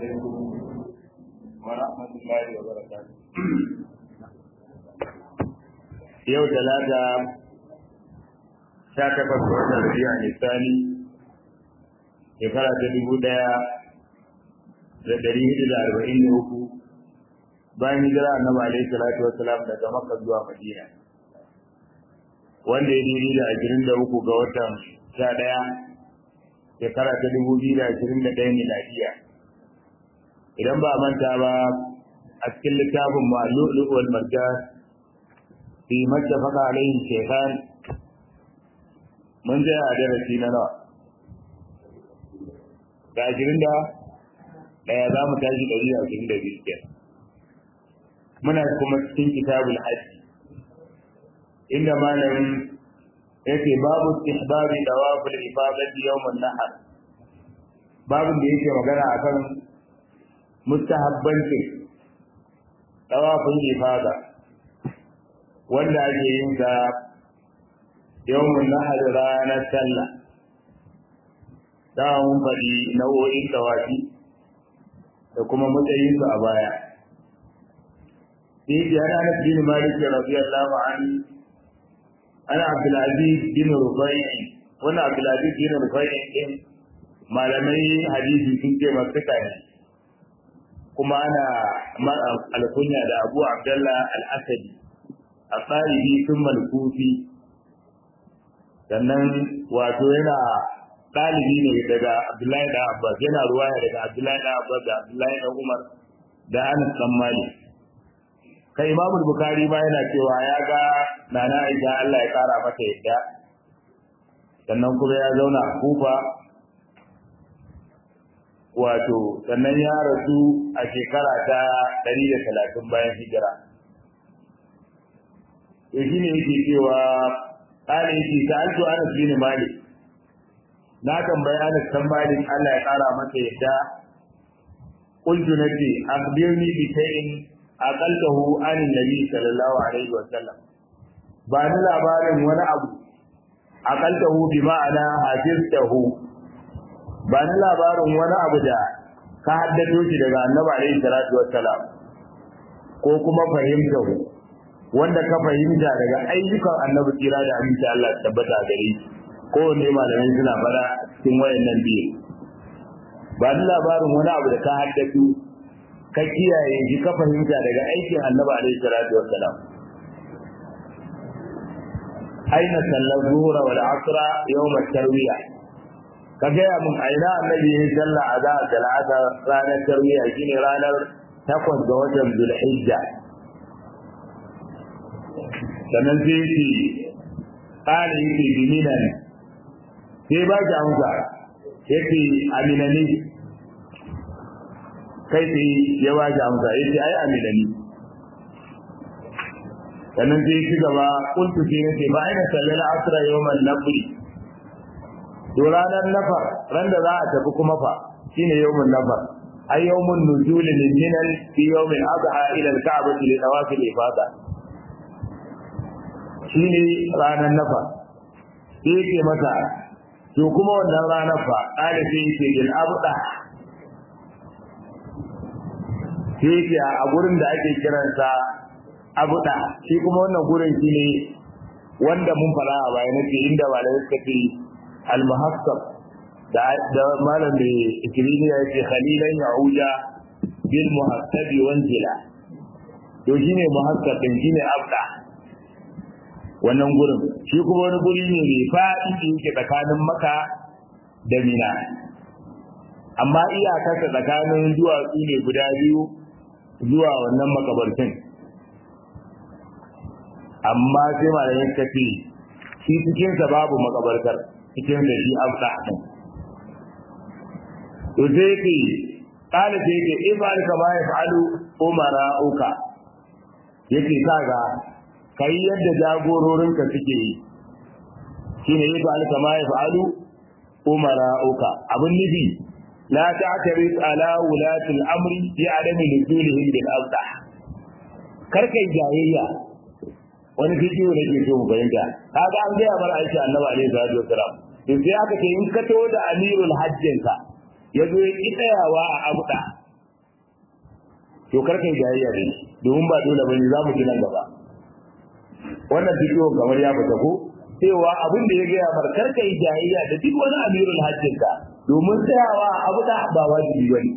عليكم ورحمة الله وبركاته yau talata sha takwas ga watan rabi'a nisani shekara ta dubu ɗaya da ɗari hudu da arba'in da uku bayan hijira annabi alaihi salatu wasalam daga makka zuwa madina wanda ya daidai da ashirin da uku ga watan sha ɗaya shekara ta dubu biyu da ashirin da ɗaya miladiya idan ba a manta ba a cikin littafin ma'lu'lu wal marjan fi mattafaqa alaihi shaykhan mun je a darasi na nawa da ashirin da ɗaya za mu tashi ɗari da ashirin da biyu kenan muna kuma cikin kitabul hajji inda malamin yake babu istihbabi dawaful ifadati yawmun nahar babin da yake magana akan mustahabbancin dawafin ifada wanda ake yin sa yawmun nahar ranar sallah da mun faɗi nau'o'in dawafi da kuma matsayinsu a baya sai ya ana bin malik radiyallahu anhu ana abdulaziz bin rufai wannan abdulaziz bin rufai din malamai hadisi sun ce masu ne kuma ana alkunya da abu abdullah al-asadi a tsarihi sun malkufi sannan wato yana ɗalibi ne daga abdullahi da abbas yana ruwaya daga abdullahi da abbas da abdullahi da umar da anas dan malik kai imamu bukari ma yana cewa ya ga nana aisha Allah ya kara mata yadda sannan kuma ya zauna a kufa wato sannan ya rasu a shekara ta ɗari da talatin bayan hijira to shi ne yake cewa ƙara yake ta alto anas bin malik na tambayi anas kan malik Allah ya kara mata yadda قلت نبي أخبرني بشيء aqaltahu anin nabi sallallahu alaihi wa sallam ba ni labarin wani abu aqaltahu bi ma'ana hafiztahu ba ni labarin wani abu da ka haddato shi daga annabi alaihi salatu wa salam ko kuma fahimtahu wanda ka fahimta daga ayyukan annabi tsira da aminci Allah tabbata gare shi ko ne malamai suna fara cikin wayannan biyu ba ni labarin wani abu da ka haddato ka kiyaye shi ka fahimta daga aikin annabi alaihi salatu wassalam aina sallar zuhura wal asra yawm at-tarwiya ka gaya mun aina annabi ya salla a da talata ranar tarwiya shine ranar takwas ga watan zulhijja sannan sai ce ƙara yake biminan sai ba ki amsa yake aminani kai sai ya ba shi amsa ya ce ai amina ni sannan sai ya ci gaba kuntu sai nace ba aina sallal asra yawman nafri to ranar nafar ran da za a tafi kuma fa shine yawmun nafar ay yawmun nuzul min minan fi yawmin adha ila al-ka'bati li tawaf al-ifada shine ranar nafar sai ke mata to kuma wannan ranar fa ƙara sai yake yin abuda sai yake a gurin da ake kiransa abuda shi kuma wannan gurin shi ne wanda mun fara a baya nake inda malamai suka ce al-muhassab da da malam da ikilini ya ce khalilan ya'uja bil muhassabi wanzila to shine muhassab din shine abda wannan gurin shi kuma wani guri ne mai faɗi da yake tsakanin maka da mina amma iyakarsa tsakanin duwatsu ne guda biyu zuwa wannan makabartin amma sai malamin ka ce shi cikinsa babu makabartar cikinsa shi afda ɗin to sai yake ƙala sai yake ifal kama ya fa'alu umara uka yake kaga kai yadda jagororinka suke yi shine ifal kama ya fa'alu umara uka abin nufi لا تعترض على ولاة الأمر في عدم نزولهم بالأوضح كركي جاهية wani fikiyo ne ke so mu fahimta kaga an gaya mana aisha annabi alaihi salatu wasalam to sai aka ce in ka taho da amirul hajjin ka ya zo ya ki tsayawa a abuda to kar kai jayayya da shi domin ba dole bane za mu ji nan gaba wannan bidiyo kamar ya fita ko cewa abin da ya gaya mar kar kai jayayya da duk wani amirul hajjin ka domin tsayawa abu da ba wajibi bane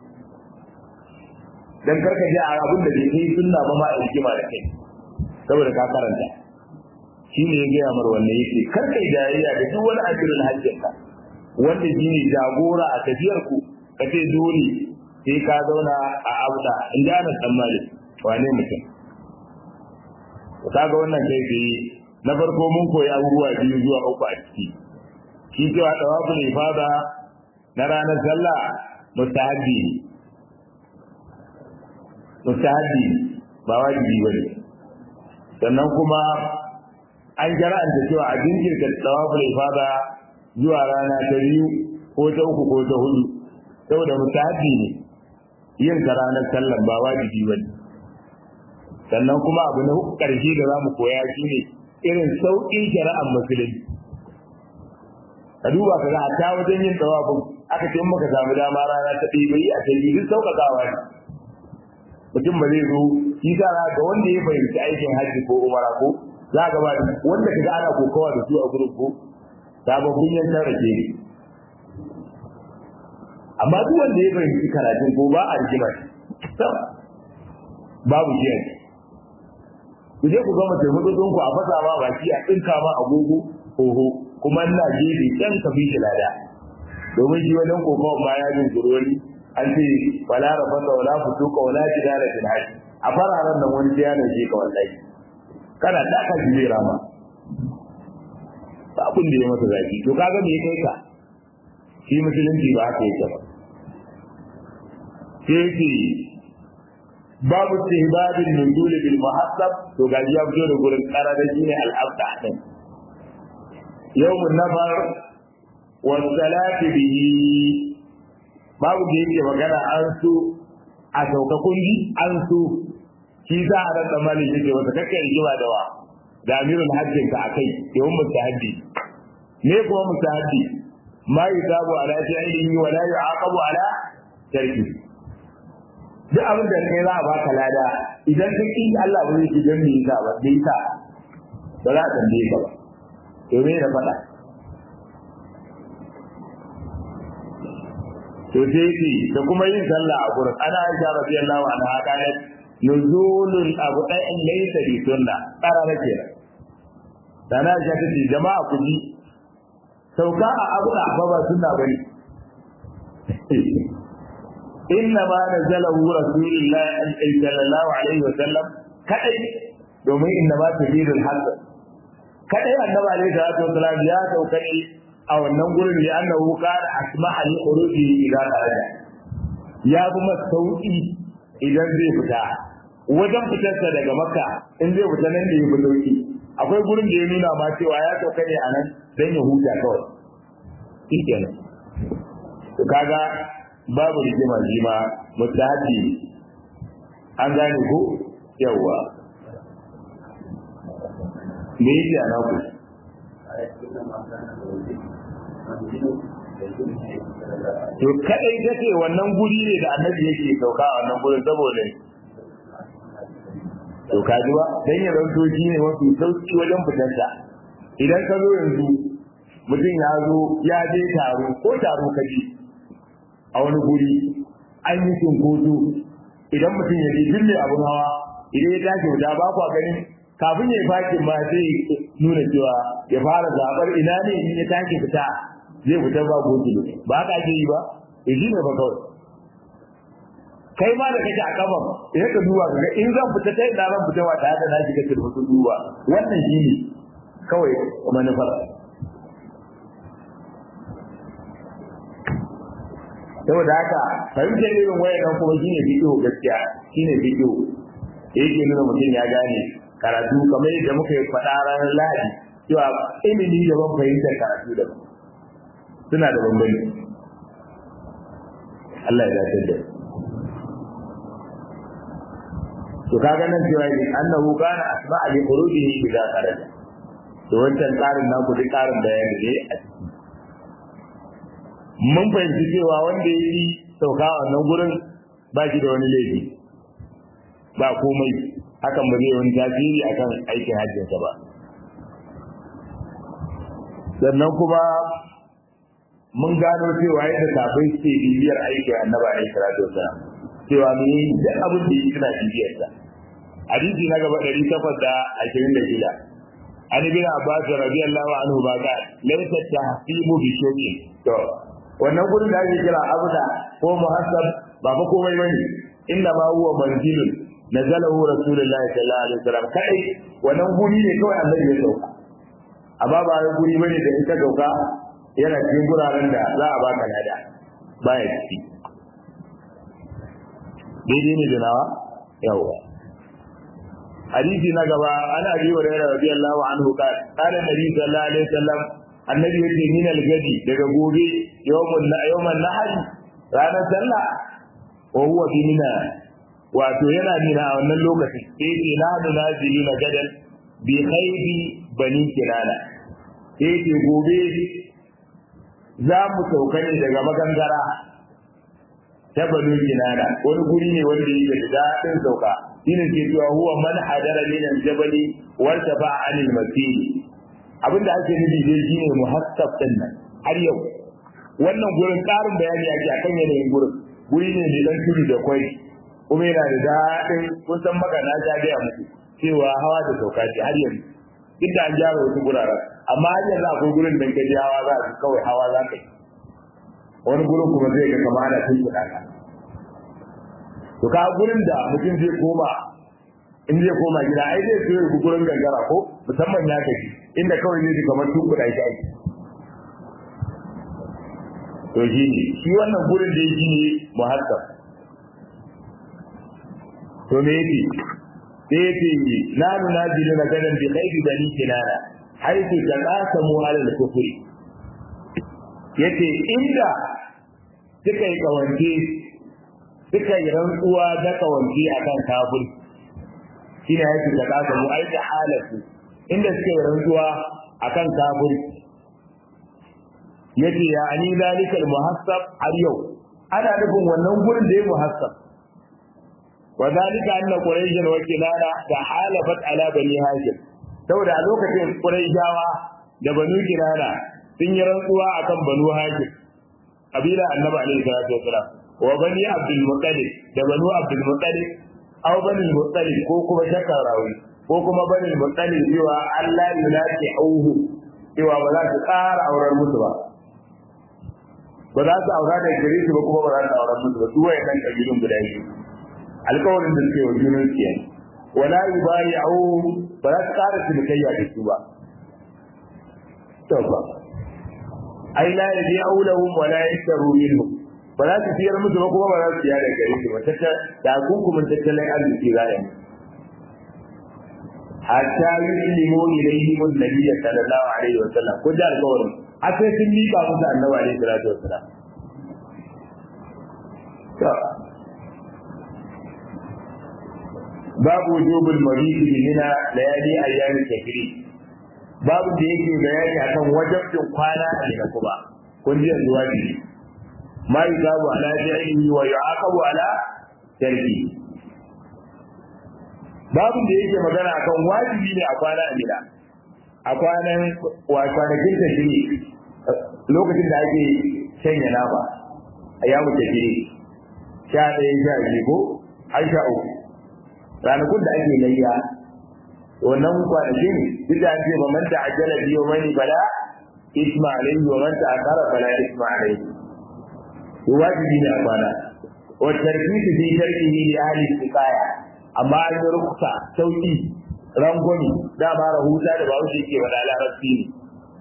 dan kar ka ji a abin da bai kai sunna ba ma a hikima da kai saboda ka karanta shi ne ya gaya mar wannan yake kar kai jayayya da duk wani amirul hajjin ka wanda shi ne jagora a tafiyar ku ka ce dole sai ka zauna a abuda in ji ana tsammani wane mutum ka ga wannan kai tsaye na farko mun koyi abubuwa biyu zuwa uku a ciki shi cewa tawaful ifada na ranar sallah mustahabbi ne mustahabbi ba wajibi bane sannan kuma an jara'anta cewa a jinkirta tawaful ifada zuwa rana ta biyu ko ta uku ko ta hudu saboda mustahabbi ne yin ta ranar sallan ba wajibi bane sannan kuma abu na ƙarshe da za mu koya shi ne irin sauƙin shari'ar musulunci ka duba ka ga a ta wajen yin tsawafin aka ce muka samu dama rana ta ɗaya yi a ta yi duk sauƙaƙawa ne mutum ba zai zo shi sa za ga wanda ya fahimci aikin hajji ko umara ko za ga ba wanda ka ga ana kokawa da su a gurin ko sababbin yankan rake ne amma duk wanda ya fahimci karatun ko ba a rigima babu shi a ku je ku gama taimakon ku a fasa ma baki a tsinka ma agogo oho kuma ina gefe can ka fi shi lada domin shi wajen kokawa ma ya jin wani an ce wala rafasa wala fusuka wala jidala fil hajj a fararen nan wani ya ne ka wallahi kana da ka ji rama ba abin da ya masa zaki to kaga me kai ka shi musulunci ba haka yake ba sai yake babu istihbabin nuzul bil muhassab to ga ya fito da gurin karara shine al-abda din yawmun nafar wa salati bihi babu da yake magana an so a sauka kungi an so shi za a rasa mali yake wata kakka rigima da wa da amirul hajjin ka akai yawun mustahaddi ne kuma mustahaddi ma yusabu ala fi'lihi wa la yu'aqabu ala tarki duk abin da kai za a baka lada idan ka ki Allah ba zai ji dan me yasa ba dai ka ba za a tambaye ka ba to me da faɗa to sai ce da kuma yin sallah a gurin ana aisha radiyallahu anha qalat nuzulul abu da'in laysa bi sunna qarara kenan dana aisha ta ce jama'a ku ji sauka a abu da ba ba sunna bane inna ma nazalahu rasulullahi sallallahu alaihi wa sallam kadai domin inna ma tadidul haqq kadai annabi alaihi salatu wa sallam ya sauka ne a wannan gurin da annahu kana asma'a li khuruji ila kharaja ya kuma sauki idan zai fita wajen fitarsa daga makka in zai fita nan da ya fi sauki akwai gurin da ya nuna ma cewa ya sauka ne a nan dan ya huta kawai shi kenan to kaga babu rigima shi ma mutahaji an gane ko yawa me yake a naku to kadai take wannan guri ne da annabi yake sauka a wannan gurin saboda to kaji ba dan ya zanto shi ne wasu sauki wajen fitarsa idan ka zo yanzu mutum ya zo ya je taro ko taro ka je a wani guri an yi cinkoso idan mutum ya je dille abun hawa idan ya tashi wuta ba kwa ganin kafin ya yi fakin ma sai nuna cewa ya fara zabar ina ne in ya tashi fita zai fita ba gobe ba haka ake yi ba eh shi ne ba kawai kai ma da kake a kafan idan ka duba ga in zan fita ta ina zan fita ba tare da na shiga turmutu duba wannan shi ne kawai manufar saboda haka fahimtar irin wayan kuma shine bidiyo gaskiya shine bidiyo yake nuna mutum ya gane karatu kamar yadda muka yi faɗa ranar lahadi cewa ilimi daban fahimtar karatu daban suna da bambanci Allah ya dace da to kaga nan cewa ne annahu kana asma'a li khurujihi idza kharaja to wancan tsarin naku duk tsarin bayani ne a ciki mun fahimci cewa wanda ya yi sauka a wannan gurin ba shi da wani laifi ba komai hakan ba zai wani tasiri akan aikin hajjinsa ba sannan kuma mun gano cewa yadda sabai suke bibiyar aikin annaba ne salatu wasalam cewa mu yi duk abin da suna bibiyar sa hadisi na gaba ɗari takwas da ashirin da shida an bin abbas radiyallahu anhu ba ga laysa tahsibu bi shay'in to wannan gurin da ake kira abda ko muhassab ba fa komai bane inna ma huwa manzilun nazalahu rasulullahi sallallahu alaihi wasallam kai wannan guri ne kawai annabi ya sauka amma ba wai guri bane da in ka sauka yana cikin guraren da za a baka lada baya ciki daidai ne da nawa yawa hadisi na gaba ana abi wa rayra radiyallahu anhu qala qala nabi sallallahu alaihi wasallam annabi yace min al-gadi daga gobe yawmun yawman nahr ranar sallah wa huwa fi mina wato yana mina a wannan lokaci sai ce na nazilu na gadan bi khaybi bani kinana sai ce gobe za mu sauka ne daga magangara ta banu kinana wani guri ne wanda yake da daɗin sauka shine ke cewa huwa man hadara min al-jabali wa tafa anil masir abinda ake nufi dai shine muhassab din nan har yau wannan gurin ƙarin bayani ake akan yanayin gurin guri ne mai dan tudu da kwai kuma yana da daɗin kun san magana ta gaya muku cewa hawa da sauka ce har yanzu duk da an gyara wasu guraren amma har yanzu akwai gurin da kaje hawa za ka kawai hawa za ka yi wani gurin kuma zai ga kama ana tun kuɗa ka to ka gurin da mutum zai koma in zai koma gida ai zai so ya gurin gangara ko musamman ya gaji inda kawai zai ji kamar tun kuɗa shi ake to shi ne shi wannan gurin da yake ne muhassab to me yake sai yake la nunazilu na gadan bi khayri bani kinana haythu taqasamu ala al-kufri yace inda suka yi kawance suka yi rantsuwa da kawance akan kafir shine haythu taqasamu ai da halatu inda suka yi rantsuwa akan kafir yace ya ani zalika al-muhassab har yau ana nufin wannan gurin da ya muhassab وذلك أن قريشا وكنانة تحالفت على بني هاشم saboda a lokacin Qurayshawa da Banu Kinana sun yi rantsuwa akan Banu Hashim kabila Annabi alaihi salatu wasalam wa Bani Abdul Muttalib da Banu Abdul Muttalib aw Bani Muttalib ko kuma shakar rawi ko kuma Bani Muttalib cewa Allah yunaki auhu cewa ba za su ƙara aurar musu ba ba za su aura da gare su ba kuma ba za su aurar musu ba su wayannan kabilun guda biyu alkawarin da suke wa junan su yayi wala yubayi'u ba za su ƙara cinikayya da su ba to ba ai la yabi'u lahum wala yashtaru minhum ba za su siyar musu ba kuma ba za su siya da gare su ba tata da hukumin tattalin arziki za a yi hatta yuslimu ilayhim an-nabiy sallallahu alaihi wa sallam ko da alkawarin a sai sun miƙa musu annabi alaihi salatu wa sallam babu wujubul mabit bi mina layali ayyam takri babu da yake bayani akan wajibin kwana a Mina kuma kun ji yanzu wajibi ma yuzabu ala fi'lihi wa yu'aqabu ala tarki babu da yake magana akan wajibi ne a kwana a Mina a kwanan wa kwanakin takri lokacin da ake shanya nama a yamu takri sha ɗaya sha biyu ko har sha uku ranakun da ake layya wannan kwanaki ne duk da ake ba man ta'ajjala biyo mani bala isma alayhi wa man ta'akhara bala isma alayhi to wajibi ne a kwana wa tarkitu fi tarkihi li ahli istiqaya amma an yi ruksa sauki rangwani da ba rahuta da ba wuce ke wada larabci ne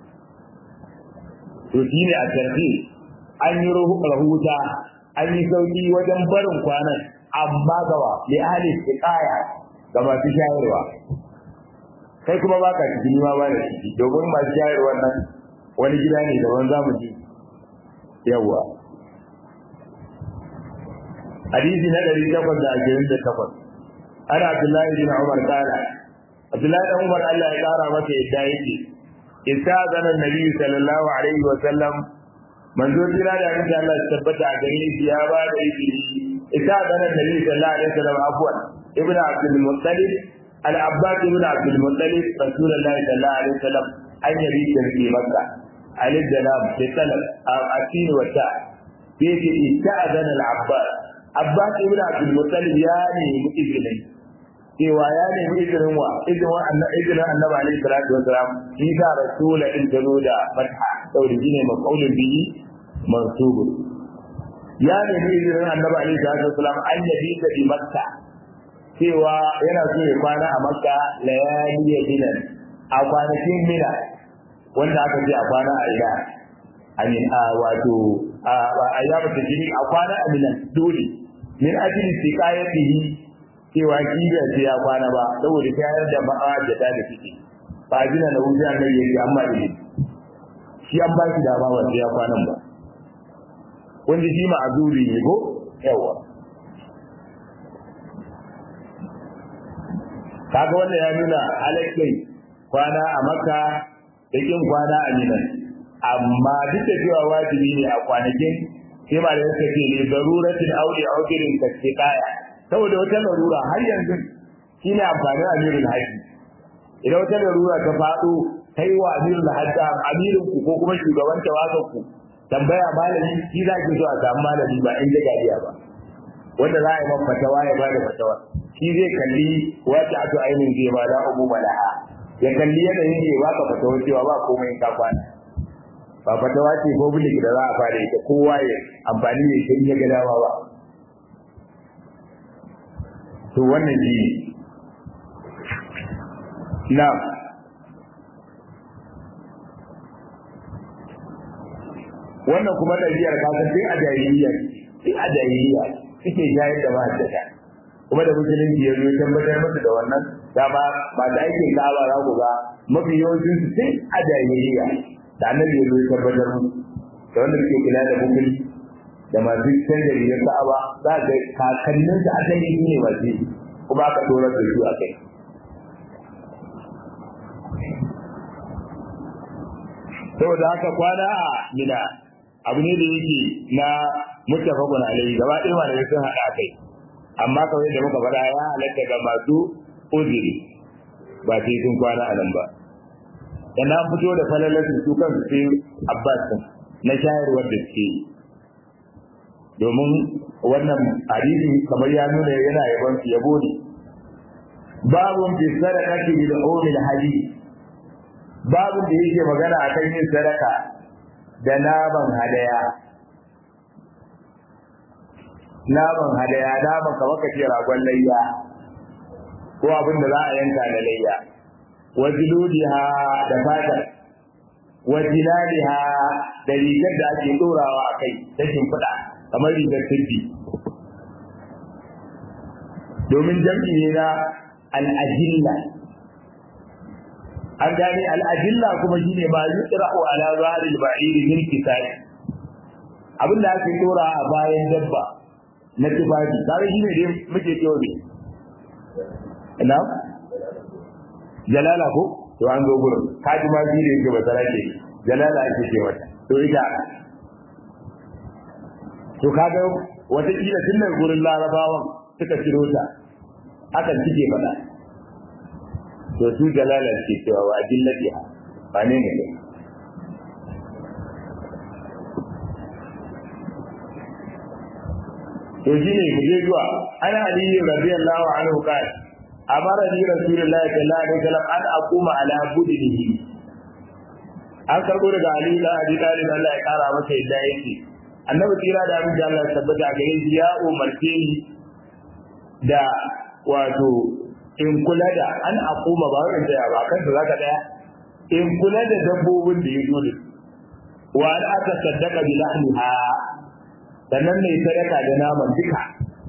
to shi ne a tarki an yi rahuta an yi sauki wajen barin kwanan amma gawa li ahli istiqaya ga masu shayarwa kai kuma baka ciki ma ba da ciki domin masu shayarwa nan wani gida ne da wani zamu ji yawa hadisi na 828 ana Abdullahi bin Umar kala Abdullahi bin Umar Allah ya kara masa yadda yake istazana annabi sallallahu alaihi wa sallam manzo jira da annabi Allah ya tabbata a gare shi ya ba da izini ita da nan nabi sallallahu alaihi wasallam afwan ibn abdul muttalib al-abbas ibn abdul muttalib rasulullahi sallallahu alaihi wasallam an yabi da rike makka alif salam sai salam asin wa ta sai ce ista'adana al-abbas abbas ibn abdul muttalib ya nemi izinin cewa ya nemi izinin wa izinin annabi izinin annabi alaihi salatu wasalam shi ka rasula in tano da fatha saboda shine maqaulun bihi mansub ya nemi izinin annabi alaihi salatu wasalam an yabi da bi makka cewa yana so ya kwana a makka layali dinan a kwanakin mina wanda aka ce a kwana a ina amin a wato a ayyamu tajiri a kwana a minan dole min ajli siqayatihi cewa shi bai ce ya kwana ba saboda tayar da ba'a da ta da ciki ba jina da wuce an gari yake amma da shi an ba shi dama ba sai ya kwanan ba wanda shi ma azuri ne ko yawa kaga wanda ya nuna halaccin kwana a makka da kin kwana a minan amma duk da cewa wajibi ne a kwanakin sai ma da yake ce ne daruratin aure aukirin kastiqaya saboda wata larura har yanzu shine amfanin amirul haji idan wata larura ta faɗo kai wa amirul haji amirin ku ko kuma shugaban tawagan ku tambaya malami shi za ki so a samu malami ba in jagadiya ba wanda za a yi maka fatawa ya bada fatawa shi zai kalli wata ato ainihin zai ba da abu malaha ya kalli yanayin zai baka fatawa cewa ba komai in ka kwana ba fatawa ce public da za a fara ita kowa ya amfani da ita in ya ga dama ba to wannan shi ne na wannan kuma ɗabi'ar kasar sai a jahiliya sai a jahiliya suke shayar da mahaddata kuma da musulunci ya zo tabbatar musu da wannan dama ba da aikin ka'aba za ku ga mafi yawancin su sai a jahiliya da annabi ya zo tabbatar musu da wanda suke kula da musulunci da masu canza rigar ka'aba za ga kakannin su asali su ne masu yi kuma aka dorar da su a kai saboda haka kwana a mina abu ne da yake na muttafaqun alayhi gaba ɗaya malamai sun haɗa kai amma kawai da muka faɗa ya halatta ga masu uzuri ba sai sun kwana a nan ba da na fito da falalarsu su kansu sai abbas na shayarwar da suke yi domin wannan hadisi kamar ya nuna yana yabon su yabo ne babun fi sadaqati bil umil hadi babun da yake magana akan yin sadaka da naman hadaya naman hadaya naman kamar ka ce ragon layya ko abin da za a yanka da layya wa jiludiha da fatar wa jilaliha da rigar da ake dorawa a kai ta shimfiɗa kamar rigar sirri domin jam'i ne na al'ajilla an gane al'ajilla kuma shi ne ma yi tsira'u ala zaharil ba'iri min kisai abin da ake dora a bayan dabba na tufafi kare shi ne dai muke cewa ne ina jalala ko to an zo gurin kaji ma shi ne yake basara ke jalala ake ce mata to ita to kaga wata kila tun daga gurin larabawan suka ciro ta hakan suke faɗa to su jalala ke cewa wa adillati ba ne ne to shine mu je zuwa ana ali radiyallahu anhu kai amara ni rasulullahi sallallahu alaihi wasallam an aquma ala budinihi an karbo daga ali da abi talib Allah ya kara masa yadda yake annabi tsira da abin da Allah ya tabbata gare shi ya umarce ni da wato in kula da an aquma ba wani da ba kansa zaka daya in kula da dabbobin da ya zo da wa an aka saddaka bi lahmiha sannan mai sadaka da naman duka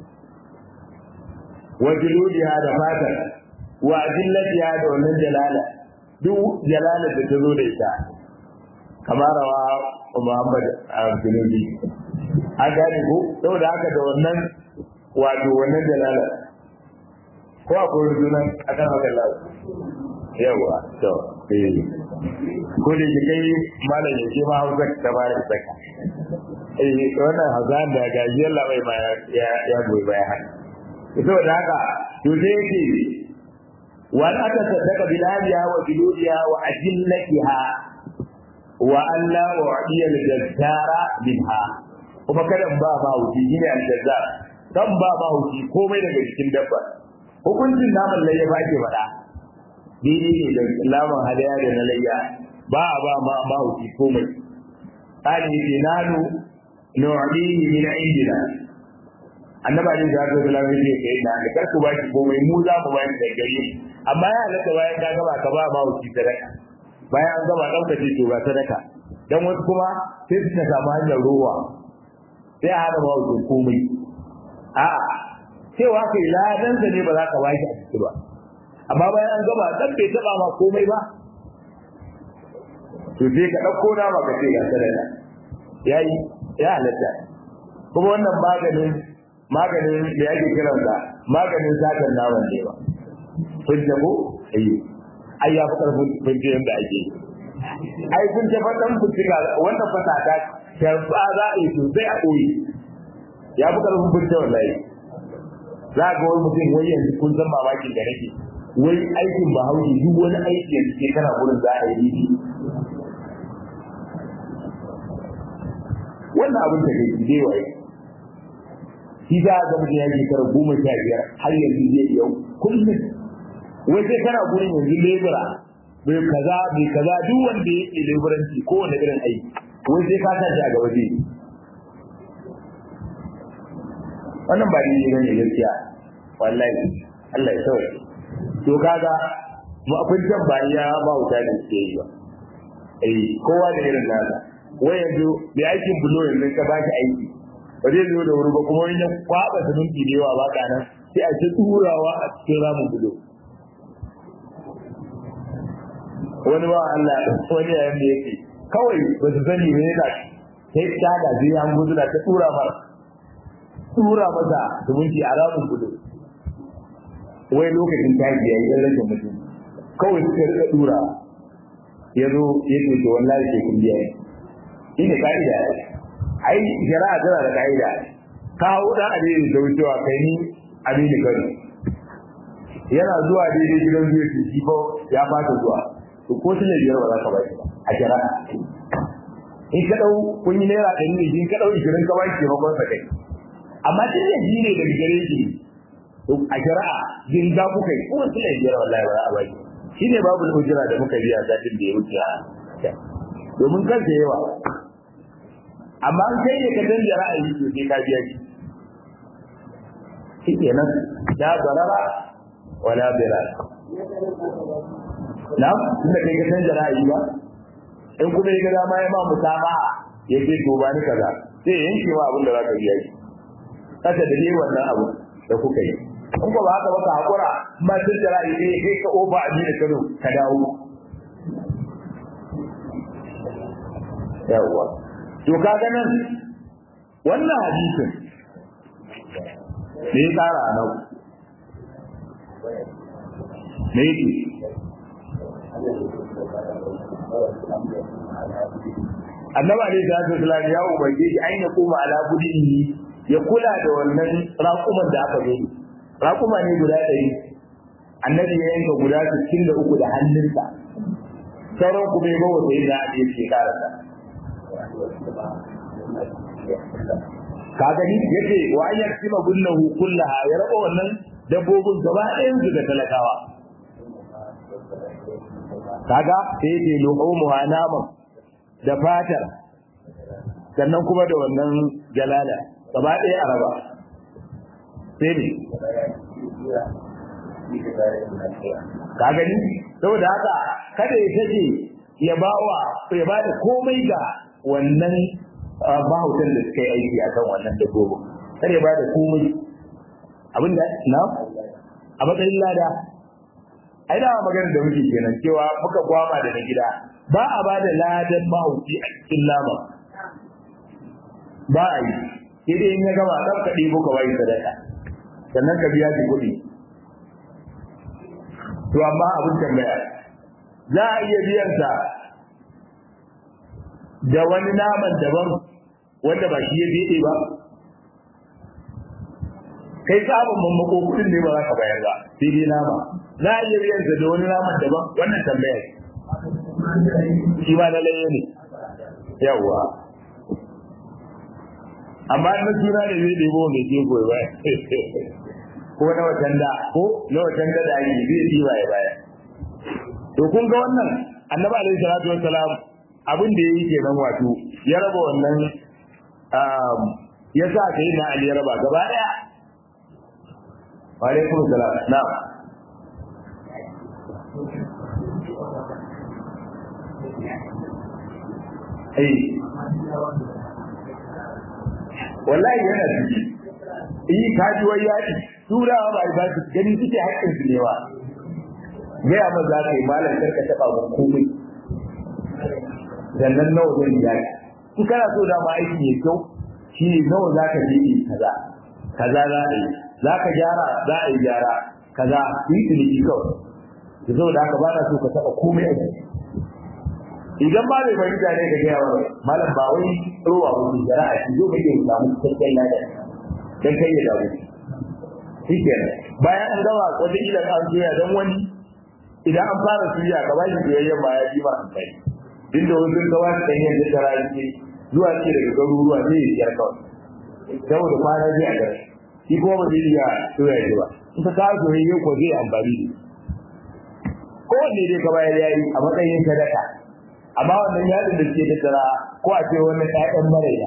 wa jiludiha da fatar wa jillatiha da wannan jalala duk jalala da ta zo da ita kamar rawa Muhammad al-Junubi an gane ko saboda haka da wannan wato wannan jalala ko akwai rujunan akan haka lafiya yawa to eh ko da ke kai malam ya ce ma hausa ta ba da saka eh wannan hazan da gajiyar labai ma ya ya goyi baya haka saboda haka to sai yake wa an aka saddaka bilaliya wa biludiya wa ajillatiha wa alla u'diya al-jazzara minha kuma kada ba ma wuce shine al-jazzar dan ba ma wuce komai daga cikin dabba hukuncin naman layya ba ke faɗa daidai ne da laman hadaya da na layya ba a ba ma ma wuce komai qali dinanu nu'dihi min indina annaba ne da zai zala mai ce kai na da kar ku ba ki komai mu za mu bayar da gare amma ya halatta bayan ka gaba ka ba ma wuce sadaka bayan an gaba ɗauka ce to ga sadaka dan wasu kuma sai su ta samu hanyar ruwa sai a hana ma wuce komai a'a cewa kai ladan ne ba za ka baki a ciki ba amma bayan an gaba dan bai taba ma komai ba to sai ka dauko na ma ka ce ga sadaka yayi ya halatta kuma wannan maganin maganin da yake kiran da maganin sakar naman ne ba kun ko ai ai ya fi karfin binci yanda ake ai kun ta fadan fitika wannan fasada ta ba za a yi sosai a koyi ya fi karfin binci wallahi za ga wani mutum wai yanzu kun san mamakin da nake wai aikin bahaushe duk wani aiki yanzu ke kana gurin za a yi shi wannan abin da kai zai waye shi za a ga mutum ya shekara goma sha biyar har yanzu zai iya kullum wai sai kana gurin yanzu lebura bai kaza bai kaza duk wanda ya ke leburanci kowane irin aiki wai sai ka tashi a gaba zai wannan ba ni bane gaskiya wallahi Allah ya sauke to kaga mu abin can ba ya ba wuta da ke yi ba eh kowa da irin nasa wai yanzu da aikin bulo yanzu ka ba shi aiki ba zai zo da wuri ba kuma wani ya kwaba siminti da yawa ba kana sai a ce turawa a cikin ramin bulo wani ba Allah wani yayin da yake kawai ba su sani ne yana sai ta da zai an gudu da ta tura mara tura masa zumunci a ramin gudu wai lokacin tashi ya yi ɗan rashin mutum kawai suka rika tura ya zo ya ce to wallahi ke kun biya shi ne ka'ida ai shari'a tana da ka'ida kawo dan adini da wucewa kai ni adini kano yana zuwa daidai gidan zuwa su shi ko ya fata zuwa to ko tun biyar ba za ka ba shi ba a shari'a in ka dau kun yi naira ɗari ne in ka dau ishirin ka ba shi taimakon sa kai amma tun da shi ne daga gare shi a shari'a jin za ku kai kuma tun da biyar wallahi ba za a ba shi shi ne babu ujira da muka biya satin da ya wuce a domin kansa yawa amma an kai ne ka canja ra'ayi to sai ka biya shi shi kenan la darara wala dirar na tunda kai ka canja ra'ayi ba in kuma ya ga dama ya ma musama ya ce to ba ni kaza sai yanke ma abin da za ka biya shi kasa da dai wannan abu da kuka yi in ba haka ba ka hakura ma canja ra'ayi ne kai ka oba a da kano ka dawo yawwa to kaga nan wannan hadisin me ya tsara a nan me yake annaba ne da ta sallallahu ya ubange shi aina kuma ala budihi ya kula da wannan raƙuman da aka zo raƙuma ne guda ɗari annabi ya yanka guda 63 da hannunsa sauran kuma ya bawa sai da ya ce karasa ka gani yace wa an yaksima gunnahu kullaha ya raba wannan dabbobin gaba ɗayan su ga talakawa kaga sai ce luhumu naman da fatar sannan kuma da wannan jalala gaba ɗaya a raba sai ne ka gani saboda haka kada ya tace ya bawa ya bada komai ga wannan mahautan da suka yi aiki a kan wannan dabbobin kar ya bada komai abinda na a matsayin lada ai da magana da muke kenan cewa muka kwama da na gida ba a bada ladan mahauci a cikin lama ba a yi sai dai in ya gama ɗan ka ɗebo ka bayi sadaka sannan ka biya shi kuɗi to amma abin tambaya za a iya biyan sa da wani naman daban wanda ba shi ya fiɗe ba kai sabon mamako kudin ne ba za ka bayar ba sai dai nama za a iya biyan da wani naman daban wannan tambaya shi ma na laye ne yawwa amma na suna ne zai ɗebo mai ke goyi ba ko na watan da ko na watan da da ake zai ɗiba ya baya to kun ga wannan annabi alaihi salatu wassalam abin da yayi kenan wato ya raba wannan ya sa kai na ali ya raba gaba daya wa alaikum salam na'am eh wallahi yana ciki yi kaji wai yaɗi turawa ba ba su gani suke haƙƙin su ne wa gaya ma za ka yi malam karka taɓa ba komai sannan nawa zan yi yaƙi in kana so dama aiki mai kyau shi ne nawa za ka je yi kaza kaza za a yi za ka gyara za a yi gyara kaza yi ciniki kawai da saboda haka ba na so ka taɓa komai a jiki idan ba mai fahimta ne ka gaya wa malam ba wai rowa wani jara a cikin mai yin samu cikakken lada dan kai ya dawo shi kenan bayan an gama wata ila an soya dan wani idan an fara suya ka ba shi soyayyen ma ya ji ma an kai duk da wasu gawa su kan yin da rayuwa zuwa ce daga garuruwa sai ya siyar kawai saboda kwana zai a gare shi kuma ba zai iya soya shi ba in ka kawo soyayyen ko zai amfani da kowanne dai ka bayar yayi a matsayin sadaka amma wannan yadin da suke tattara ko a ce wannan ƴaƴan maraina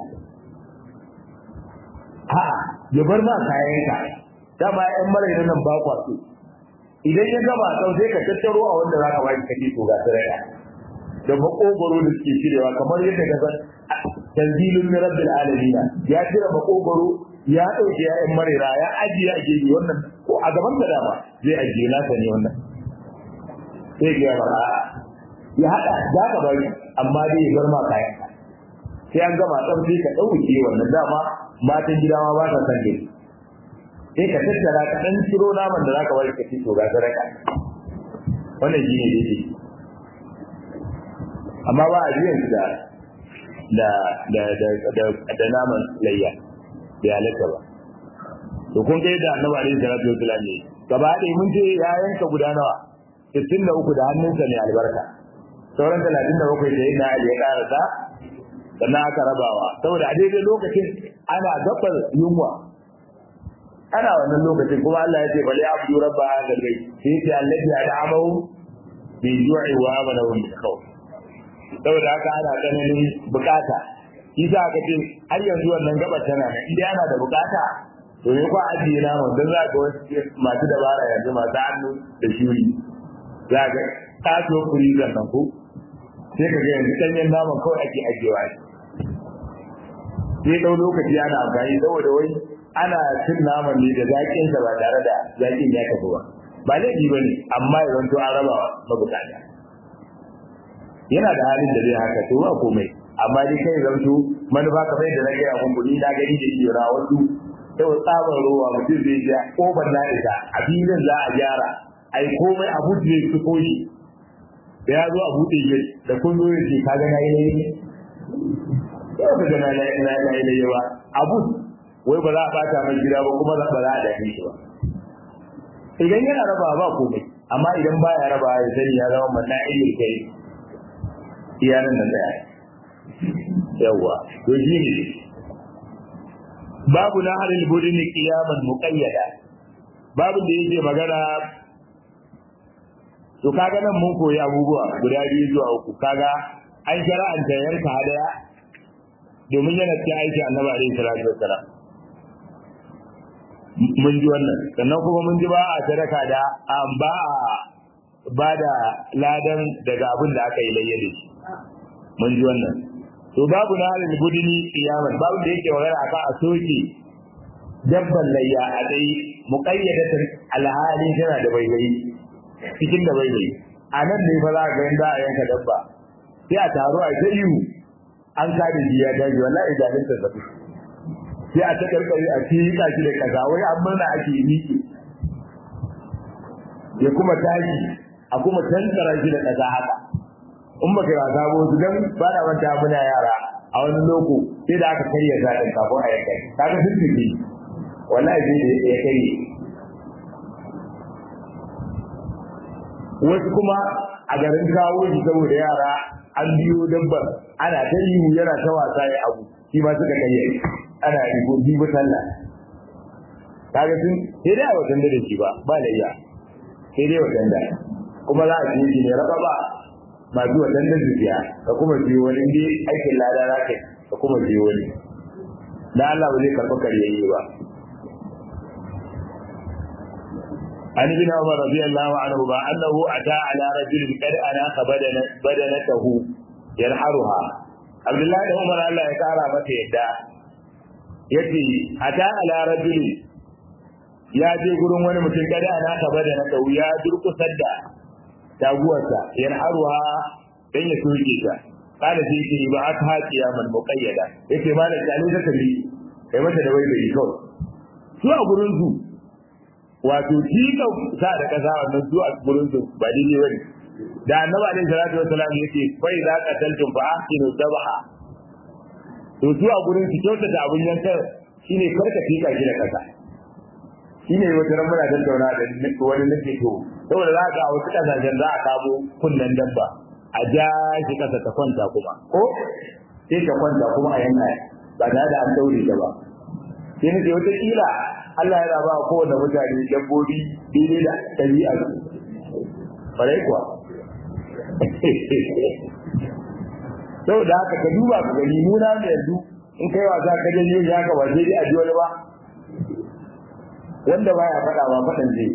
a ya bar ma kayan ka dama ƴaƴan maraina nan ba kwa so idan ya gaba sau sai ka tattaro a wanda za ka baki kaje to ga saraya da makogoro da suke cirewa kamar yadda ka san tanzilun min rabbil alamin ya cire makogoro ya dauke ƴaƴan maraina ya ajiye a gefe wannan ko a gaban ka dama zai ajiye nasa ne wannan sai ga ba ya haɗa za ka bari amma dai ya bar ma kayan sai an gama tsam sai ka ɗauke wannan dama matan gida ma ba sa san dai sai ka tattara ka ɗan ciro naman da za ka bari ka ci to ga sadaka wannan shi ne daidai amma ba a biyan su da da da da da naman layya bai halatta ba to kun ga yadda annabi alaihi salatu wasallam ne gaba ɗaya mun ce ya yanka guda nawa 63 da hannunsa ne albarka sauran talatin da bakwai da yin na ya karasa sannan aka rabawa saboda a daidai lokacin ana gabar yunwa ana wannan lokacin kuma Allah ya ce bali abdu rabba hadha albayt sai ya ce allazi ad'amahu bi ju'i wa amanahu min khawf saboda haka ana ganin bukata yasa aka ce har yanzu wannan gabar tana nan idan ana da bukata to ne ko ajiye na mun dan za ga wasu masu dabara yanzu masu hannu da shuri za ga kaso kuri nan ko sai ka ga yanzu danyen naman kawai ake ajiyewa sai dau lokaci ana amfani saboda wai ana cin naman ne da zaƙin sa ba tare da zaƙin ya tafi ba ba laifi ba ne amma ya zanto an raba mabukata yana da halin da zai haka to ba komai amma dai kai zanto manufa kamar yadda na gaya mun kuɗi na gani da jira wasu yau tsabar ruwa mutum zai ja ƙofar na isa a filin za a gyara ai komai abu zai su koshi da ya zo a buɗe shi da kun zo ya ce kaga na yi na yi yau ka ga na yi na yi ba abu wai ba za a bata mai gida ba kuma ba za a dafe shi ba idan yana raba ba komai amma idan baya raba ya sani ya zama manna ilil kai iyanan da tsaya yawwa to shi ne babu na halil budini qiyaman muqayyada babu da yake magana to kaga nan mun koyi abubuwa guda biyu zuwa uku kaga an shara'anta yanka hadaya domin yana cikin aiki annabi alaihi salatu wassalam mun ji wannan sannan kuma mun ji ba a sadaka da an ba a ba da ladan daga abin da aka yi layya da shi mun ji wannan to babu na halin guduni kiyaman babu da yake magana akan a soke dabban layya a dai muqayyadatan alhali tana da baibayi cikin da baibayi a nan ne fa za ka ga za a yanka dabba sai a taro a ta ihu an kada jiya daji wallahi idanun ta zafi sai a ta karkare a tika shi da kaza wai an murna ake miki ya kuma tashi a kuma tantara shi da kaza haka in baka yi wasa ba su dan ba na manta muna yara a wani loko sai da aka karya zaɗin kafin a yanka kaga sun tafi wallahi sai da ya kai wasu kuma a garin kawo shi saboda yara an biyo dabbar ana ta yi yana ta wasa ya abu shi ma suka kai ana rigo bibu sallah kaga sun sai dai a watan da shi ba ba da iya sai dai watan da kuma za a ce shi ne raba ba masu watan da zuciya ka kuma biyo wani dai aikin lada za ka ka kuma biyo wani da Allah ba zai karɓi karyayye ba عن ابن عمر رضي الله عنهما انه اتى على رجل قد اناخ بدنته ينحرها عبد الله بن عمر الله ya kara masa yadda yace ata ala rajul ya je gurin wani mutum kada ana ka badanata ya durkusar da taguwarsa yanharuha dan ya soke ta kada sai yake ba aka haƙiya man muqayyada yace ma da kalin ta tabi kai mata da wai bai kawai su a gurin su wato tika sa da kasa wannan su a gurin su ba daidai bane da annabi alaihi salatu wasalam yake fa idza qataltum fa ahsinu dhabaha to su a gurin su kyauta da abun yanka shine karka tika shi da kasa shine wata ran muna tattauna da wani nake to saboda za ka a wasu kasashen za a kamo kunnen dabba a ja shi kasa ta kwanta kuma ko sai ta kwanta kuma a yanka ba tare da an daure ta ba sai nake wata kila Allah ya raba kowane mutane dabbobi daidai da ɗabi'a su. Farai kuwa. Sau da haka ka duba ka gani nuna da yanzu in kai wasa ka janyo shi haka ba sai dai a ji wani ba. Wanda baya faɗa ba faɗan zai.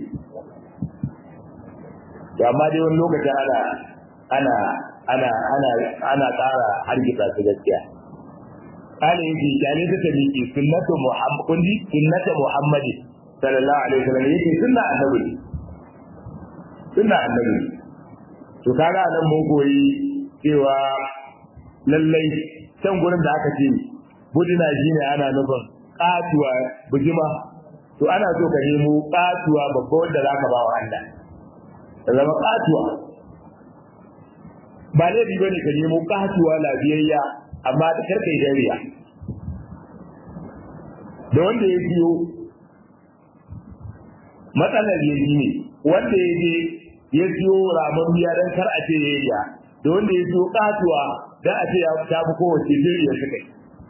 To amma dai wani lokacin ana ana ana ana ana ƙara hargitsa su gaskiya. kale yake kyale ta tabiki sunnatu muhammad kundi sunnatu muhammad sallallahu alaihi wasallam yake sunna annabi sunna annabi to kaga nan mun koyi cewa lallai can gurin da aka ce budina shine ana nufin katuwa bujima to ana so ka nemo katuwa babba wanda zaka ba wa Allah ta zama katuwa ba laifi bane ka nemo katuwa lafiyayya amma da karkai dariya da wanda ya biyo matsalar ya ne wanda ya je ya siyo ramon biya don kar a ce ya yi da wanda ya siyo katuwa don a ce ya ta fi kowace biri ya suka yi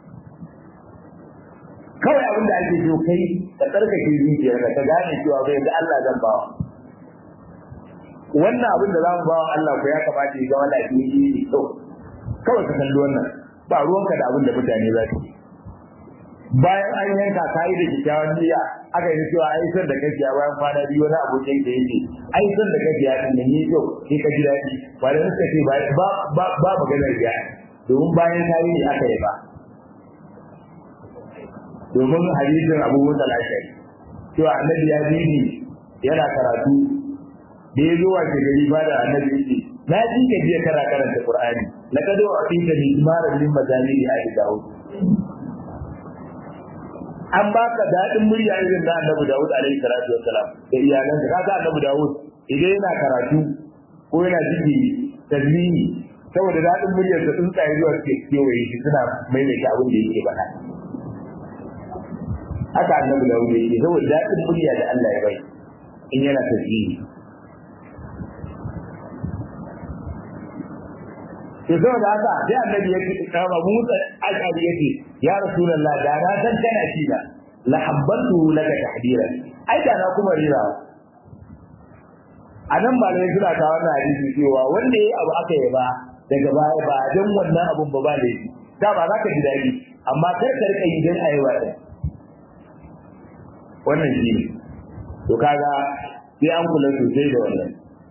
kawai abin da ake so kai ka tsarkake zuciyar ka ka gane cewa bai da Allah zan bawa wannan abin da za mu bawa Allah ko ya kamata ya zama lafiya ne kyau kawai ka kalli wannan ba ruwanka da abin da mutane za su bayan an yanka ka yi da kyakkyawan niyya aka yi cewa ai san da kake bayan kwana biyu wani abokin da yake ai san da kake ya din ne to sai ka ji daɗi ba da suka ce ba ba ba maganar ya domin bayan ka yi aka yi ba domin hadisin Abu Musa al-Ashari cewa annabi ya bi ni yana karatu da ya zo wa gari ba da annabi yake na ji ka jiya kana karanta Qur'ani laqad wa'tita bi imaran min mazali ali Dawud an baka dadin murya irin da Annabi Dawud alaihi salatu wassalam da iyalan ka kaga Annabi Dawud idan yana karatu ko yana jiki tazmini saboda dadin muryar da tsuntsaye zuwa suke kewaye shi suna maimaita abin da yake faɗa haka Annabi Dawud yake saboda dadin murya da Allah ya bai in yana tazmini to saboda haka sai annabi ya ce kama Musa ashari yace ya rasulullah da na san kana shi da la habbantu laka tahdira ai da na kuma rira anan ba ne suna ta wannan hadisi cewa wanda yayi abu aka yi ba daga baya ba dan wannan abun ba ba laifi da ba za ka ji dadi amma kar ka rika yi dan ayewa din wannan shi ne to kaga sai an kula sosai da wannan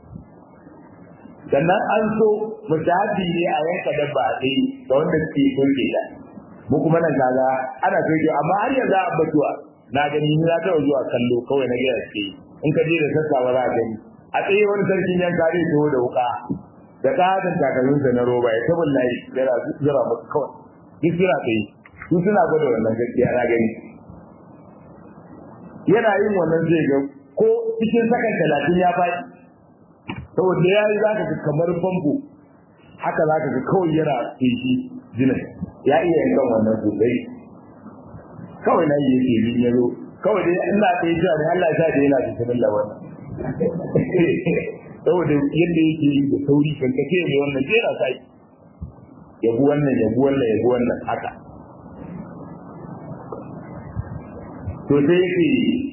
sannan an so musahabi ne a yanka dabba a kai da wanda suke soke ta mu kuma nan kaga ana soke amma har yanzu a batuwa na gani ni na taɓa zuwa kallo kawai na gaya suke in ka je da sassawa za a gani a tsaye wani sarkin yanka zai taho da wuka da katon takalminsa na roba ya taɓa layi yana zira musu kawai duk suna tsaye su suna gwada wannan gaskiya na gani yana yin wannan zai ga ko cikin sakan talatin ya faɗi saboda ya yi za ka ga kamar famfo haka za ka ga kawai yana feshi jinin ya iya yankan wannan sosai kawai na yi yake bin ya zo kawai dai ina tsaye cewa ne Allah ya sa da yana da bismillah wannan saboda yadda yake yi da sauri kan kace ne wannan sai yana sai yabu wannan yabu wannan yabu wannan haka to sai yake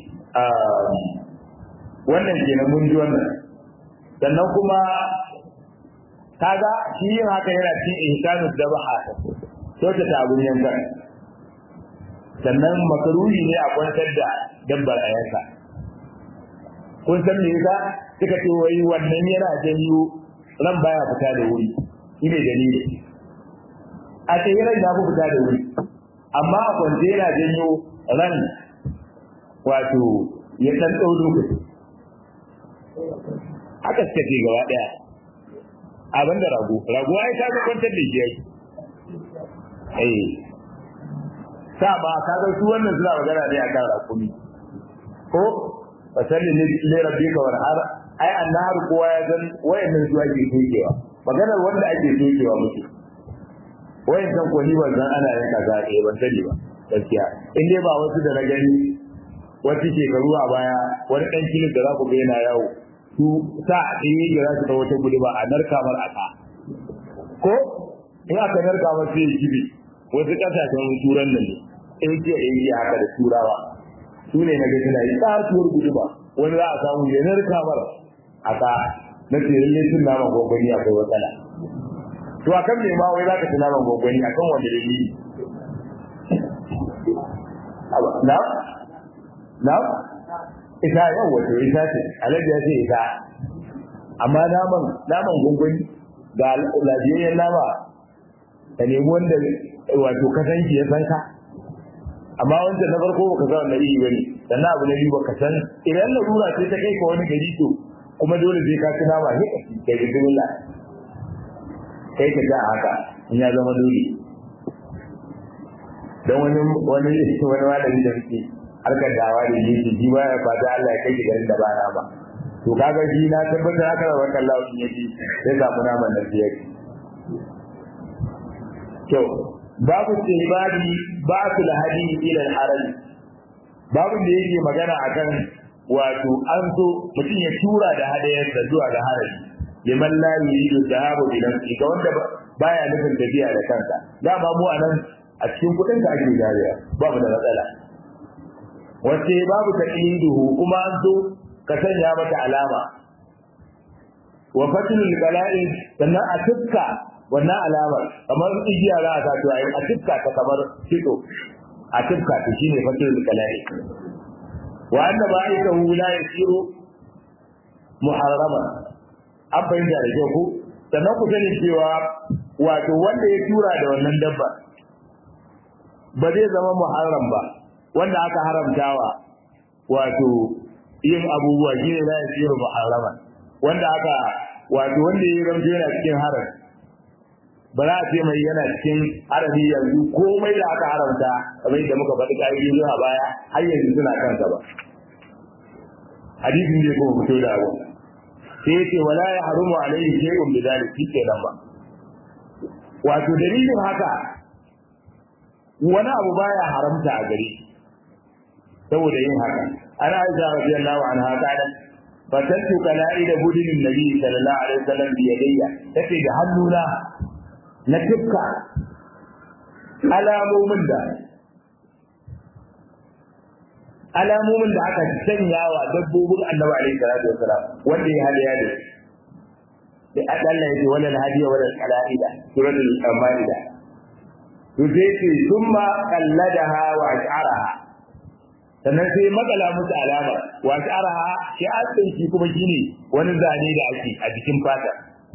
wannan kenan mun ji wannan sannan kuma kaga shi yin haka yana cikin ihsanus dabaha kyauta ta abun yankan sannan makaruhi ne a kwantar da dabbar a yanka kun san me yasa suka ce wai wannan yana janyo ran baya fita da wuri shine dalili a ce ran ya fi fita da wuri amma a kwance yana janyo ran wato ya dan ɗau lokaci haka suka ce gaba ɗaya abin da rago rago ai ta ga kwantar da shi eh sa ba ka ga su wannan suna magana ne akan rakumi ko fasalli li rabbika warhar ai annar kowa ya san wayannan zuwa ke sokewa maganar wanda ake sokewa muke wayan san ko ni ban san ana yin kaza eh ban sani ba gaskiya in dai ba wasu da na gani wasu shekaru a baya wani dan kilin da za ku ga yana yawo su sa ɗaya da za su ta wata gudu ba a narkamar aka ko in aka narkamar sai ya kibe wasu ƙasashen turan nan ne asia asia haka da turawa su ne na ga suna yi tsatuwar gudu ba wani za a samu ya narkamar aka na ce lallai sun nama gwagwani akwai matsala to akan me ma wai za ka ci naman gwagwani akan wanda dalili na na ita yau wato ita ce alaji ya ce ita amma naman naman gungun ga lafiyayyen nama ka nemi wanda wato ka san shi ya san ka amma wanda na farko baka san wannan iri bane sannan abu na biyu baka san idan larura ce ta kai ka wani gari to kuma dole sai ka ci nama ne ka yi bismillah kai ka ja haka in ya zama dole don wani wani wani malami da muke harkar dawa da yi shi ba ya fata Allah ya kai shi garin da ba na ba to kaga shi na tabbatar haka da wannan lawin yake sai samu naman nan da yake to babu istihbabi ba'su al-hadi ila al-haram babu da yake magana akan wato an so mutum ya tura da hadayarsa zuwa ga harami liman la yuridu dhahabu bi nafsi ga wanda baya nufin tafiya da kansa dama mu anan a cikin kudin da ake jariya babu da matsala wace babu taqiduhu kuma an so ka sanya mata alama wa fatul qala'i sannan a tukka wannan alamar kamar igiya za a sato ayi a tukka ta kamar fito a tukka ta shine fatul qala'i wa anna ba'ithahu la yasiru muharrama an fahimta da kyau ko sannan ku sani cewa wato wanda ya tura da wannan dabba ba zai zama muharram ba wanda aka haramtawa wato yin abubuwa shi ne za ya siyo muharraman wanda aka wato wanda ya ramto yana cikin haram ba za a ce mai yana cikin harami yanzu komai da aka haramta kamar yadda muka faɗi ƙa'idodi zuwa baya har yanzu suna kansa ba hadisin zai kuma fito da abu sai ya ce wala ya harumu alaihi shay'un bi dhalik shi kenan ba wato dalilin haka wani abu baya haramta a gare saboda yin haka ana aisha radiyallahu anha kana fatantu kala'ida budinin nabi sallallahu alaihi wasallam bi yadayya tace da hannuna na tifka alamomin da alamomin da aka sanya wa dabbobin annabi alaihi salatu wasalam wanda ya hada ya da da Allah ya ce wala hadiya wala kala'ida suratul maida to sai ce summa qalladaha wa ash'araha sannan sai makala musu alama wa ash'araha shi asin shi kuma shine wani zane da ake a jikin fata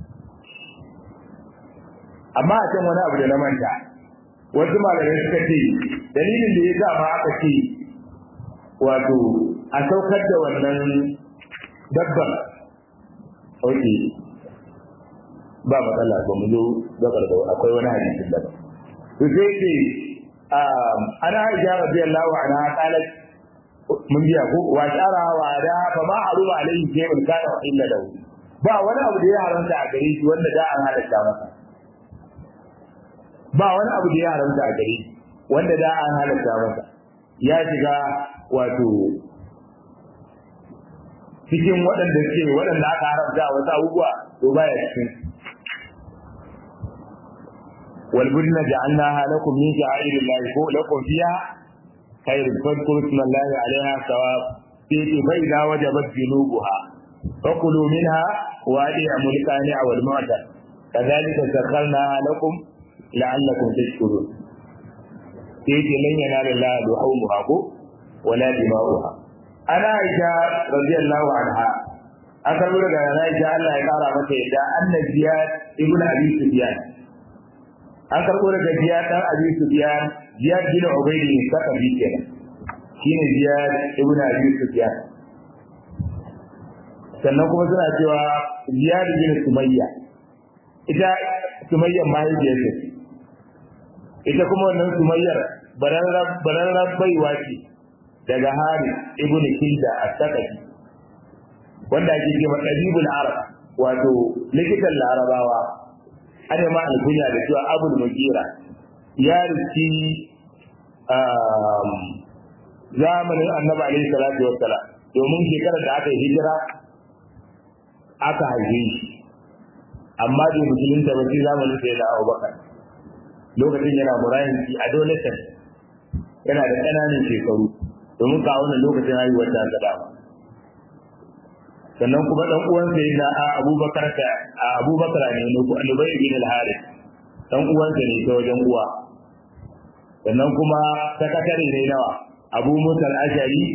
amma a can wani abu da na manta wasu malamai suka ce dalilin da ya sa ma aka ce wato a saukar da wannan dabban ok ba matsala ba mu zo gabar da akwai wani hadisin da to sai ce ana aisha radiyallahu anha qalat mun biya ko wa shara wa da fa ma haruma alaihi shay'un kana wa illa lahu ba wani abu da ya haramta a gare shi wanda da an halatta masa ba wani abu da ya haramta a gare shi wanda da an halatta masa ya shiga wato cikin waɗanda suke waɗanda aka haramta wasu abubuwa to baya cikin والبدن جعلناها لكم من شعائر الله لكم فيها خير فاذكروا اسم الله عليها ثواب فإذا وجبت جنوبها فكلوا منها وأطعموا القانع والمعتر كذلك سخرناها لكم لعلكم تشكرون سيدي لن ينال الله لحومها ولا دماؤها أنا عائشة رضي الله عنها أكبر لك أنا عائشة الله يقارى متى أن زياد ابن أبي سفيان an karɓo daga ziyad dan abi sufyan ziyad bin ubaydi ne saka bi kenan shine ziyad ibn abi sufyan sannan kuma suna cewa ziyad bin sumayya ita sumayyar mahaifiyar ce ita kuma wannan sumayyar bararrar baiwa ce daga hari ibn kilda a sakafi wanda ake ce ɗabibul arab wato likitan larabawa ana ma alkunya da cewa abul mugira ya riski zamanin annabi alaihi salatu wassalam domin shekarar da aka yi hijira aka haife shi amma bai musulunta ba sai zamanin sai da abubakar lokacin yana murayanci adolescent yana da ƙananan shekaru domin ka wannan lokacin haihuwar ta ta dama sannan kuma dan uwan sa yana a Abubakar ta a Abubakar ne ne ko Ubay bin al-Harith dan uwan sa ne ta wajen uwa sannan kuma sakatare ne nawa Abu Musa al-Ashari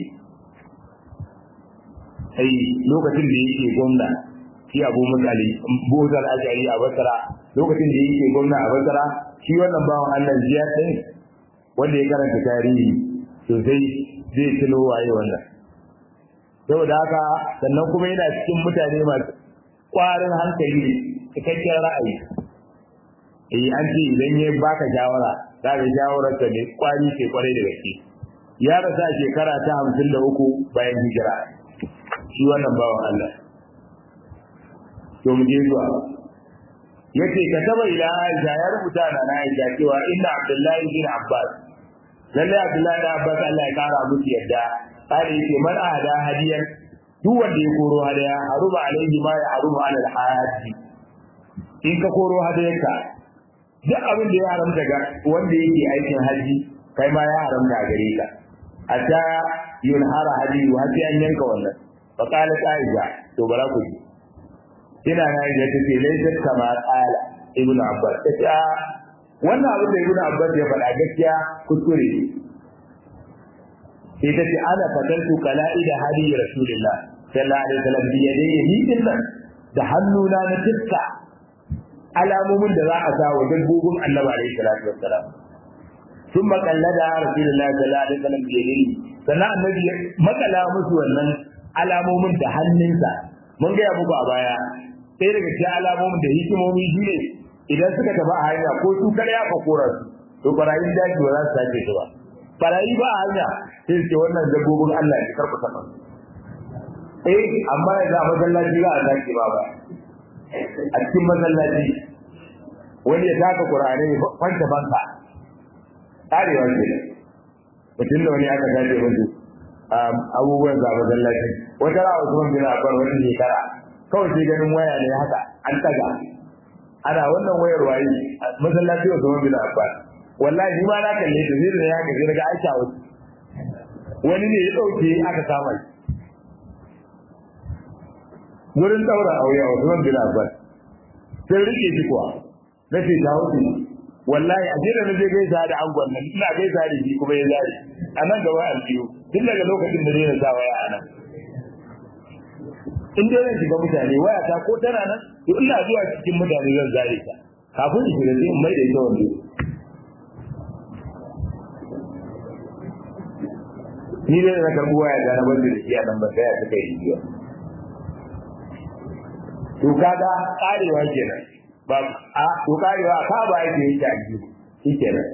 sai lokacin da yake gwamna shi Abu Musa al-Ashari a Basra lokacin da yake gwamna a Basra shi wannan bawan Allah Ziyad din wanda ya karanta tarihi sosai zai tuno waye wannan saboda haka sannan kuma yana cikin mutane masu ƙwarin hankali cikakken ra'ayi eh an ce idan ya baka shawara za ka shawarar ta ne kwari ce kwarai da gaske ya rasa shekara ta hamsin da uku bayan hijira shi wannan bawan Allah to mu je zuwa yace ka taba ila Aisha ya rubuta na Aisha cewa inna Abdullahi bin Abbas lalle Abdullahi bin Abbas Allah ya kara musu yadda kare yake man ahada hadiyan duk wanda ya koro hadaya haruma alaihi ma ya haruma ala alhaji in ka koro hadayarka duk abin da ya haramta ga wanda yake aikin haji kai ma ya haramta a gare ka hatta yunhara hadi wa sai an yanka wannan fa qala aisha to bara ku ji ina na yi ta ce laysat kama qala ibnu abbas ta ce wannan abin da ibnu abbas ya faɗa gaskiya kuskure sai ta ce ana fatantu kala'ida hadi rasulullah sallallahu alaihi wasallam bi yadayhi ni dinnan da hannuna na tiska alamomin da za a sa wa dabbobin annabi alaihi salatu wassalam sun makallada rasulullah sallallahu alaihi wasallam bi yadayhi sannan annabi ya makala musu wannan alamomin da hannunsa mun ga muku a baya sai daga cikin alamomin da hikimomi shine idan suka tafi a hanya ko su kare aka kora su to barayin daji ba za su sace su ba barayi ba a hanya sai ce wannan dabbobin Allah ne karku saka eh amma yanzu a masallaci za a sake ba ba a cikin masallaci wani ya taka Qur'ani kwanta banka tarewa ce mutum da wani aka sace musu abubuwan za masallaci wata ra'a Usman bin Affan wani shekara kawai sai ganin waya ne haka an taga ana wannan wayar waye masallaci Usman bin Affan wallahi ni ma na kalle ta zai da ya ga daga Aisha wasu wani ne ya dauke aka kama shi wurin daura auya Usman bin Affan sai rike shi kuwa nace ta wuce wallahi a jira na je gaisa da angon nan ina gaisa da shi kuma ya zari a nan gaba aljiyo tun daga lokacin da zai sa waya a nan in dai zan shiga mutane waya ta ko tana nan to ina zuwa cikin mutane zan zare ta kafin in shiga sai in mai da ita wando ni dai na karɓi waya da na bar da shi a nan ba sai a suka yi jiya to kaga karewa kenan ba a to karewa ka ba yake yi ta ji shi kenan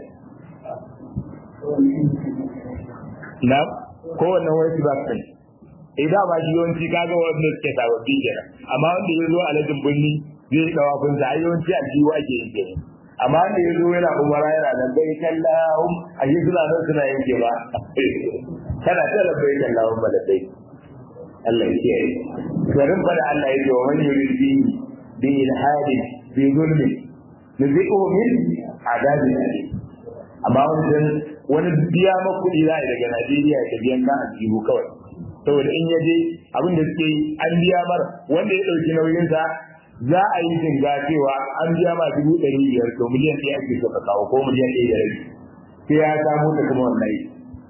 na ko wannan wani ba kan idan ba shi yawanci kaga wanda suke sababbi kenan amma wanda ya zo alajin birni zai dawa kun sa yawanci a jiwo ake yin kenan amma wanda ya zo yana umara yana da bai kallahum a yi suna nan suna yanke ba kana ta labbai kan lawan baladai Allah ya kiyaye garin fa da Allah ya ce wa man yurid bi bi ilhadin bi zulmi nuzi'u min adabin alim amma wannan wani biya ma kuɗi za a daga Najeriya ya biyan ka a jihu kawai saboda in ya je abin da suke yi an biya mar wanda ya ɗauki nauyinsa za a yi jinga cewa an biya ma dubu ɗari biyar to miliyan ɗaya ake so ka kawo ko miliyan ɗaya da rabi sai ya samu da kuma wannan yi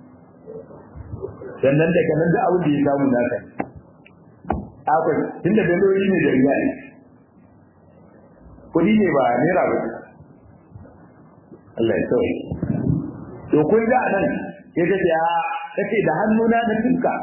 sannan daga nan da abin da ya samu naka akwai tunda daloli ne da riya ne kuɗi ne ba naira ba Allah ya sauke to kun ga nan sai ta ce a tace da hannuna na tuka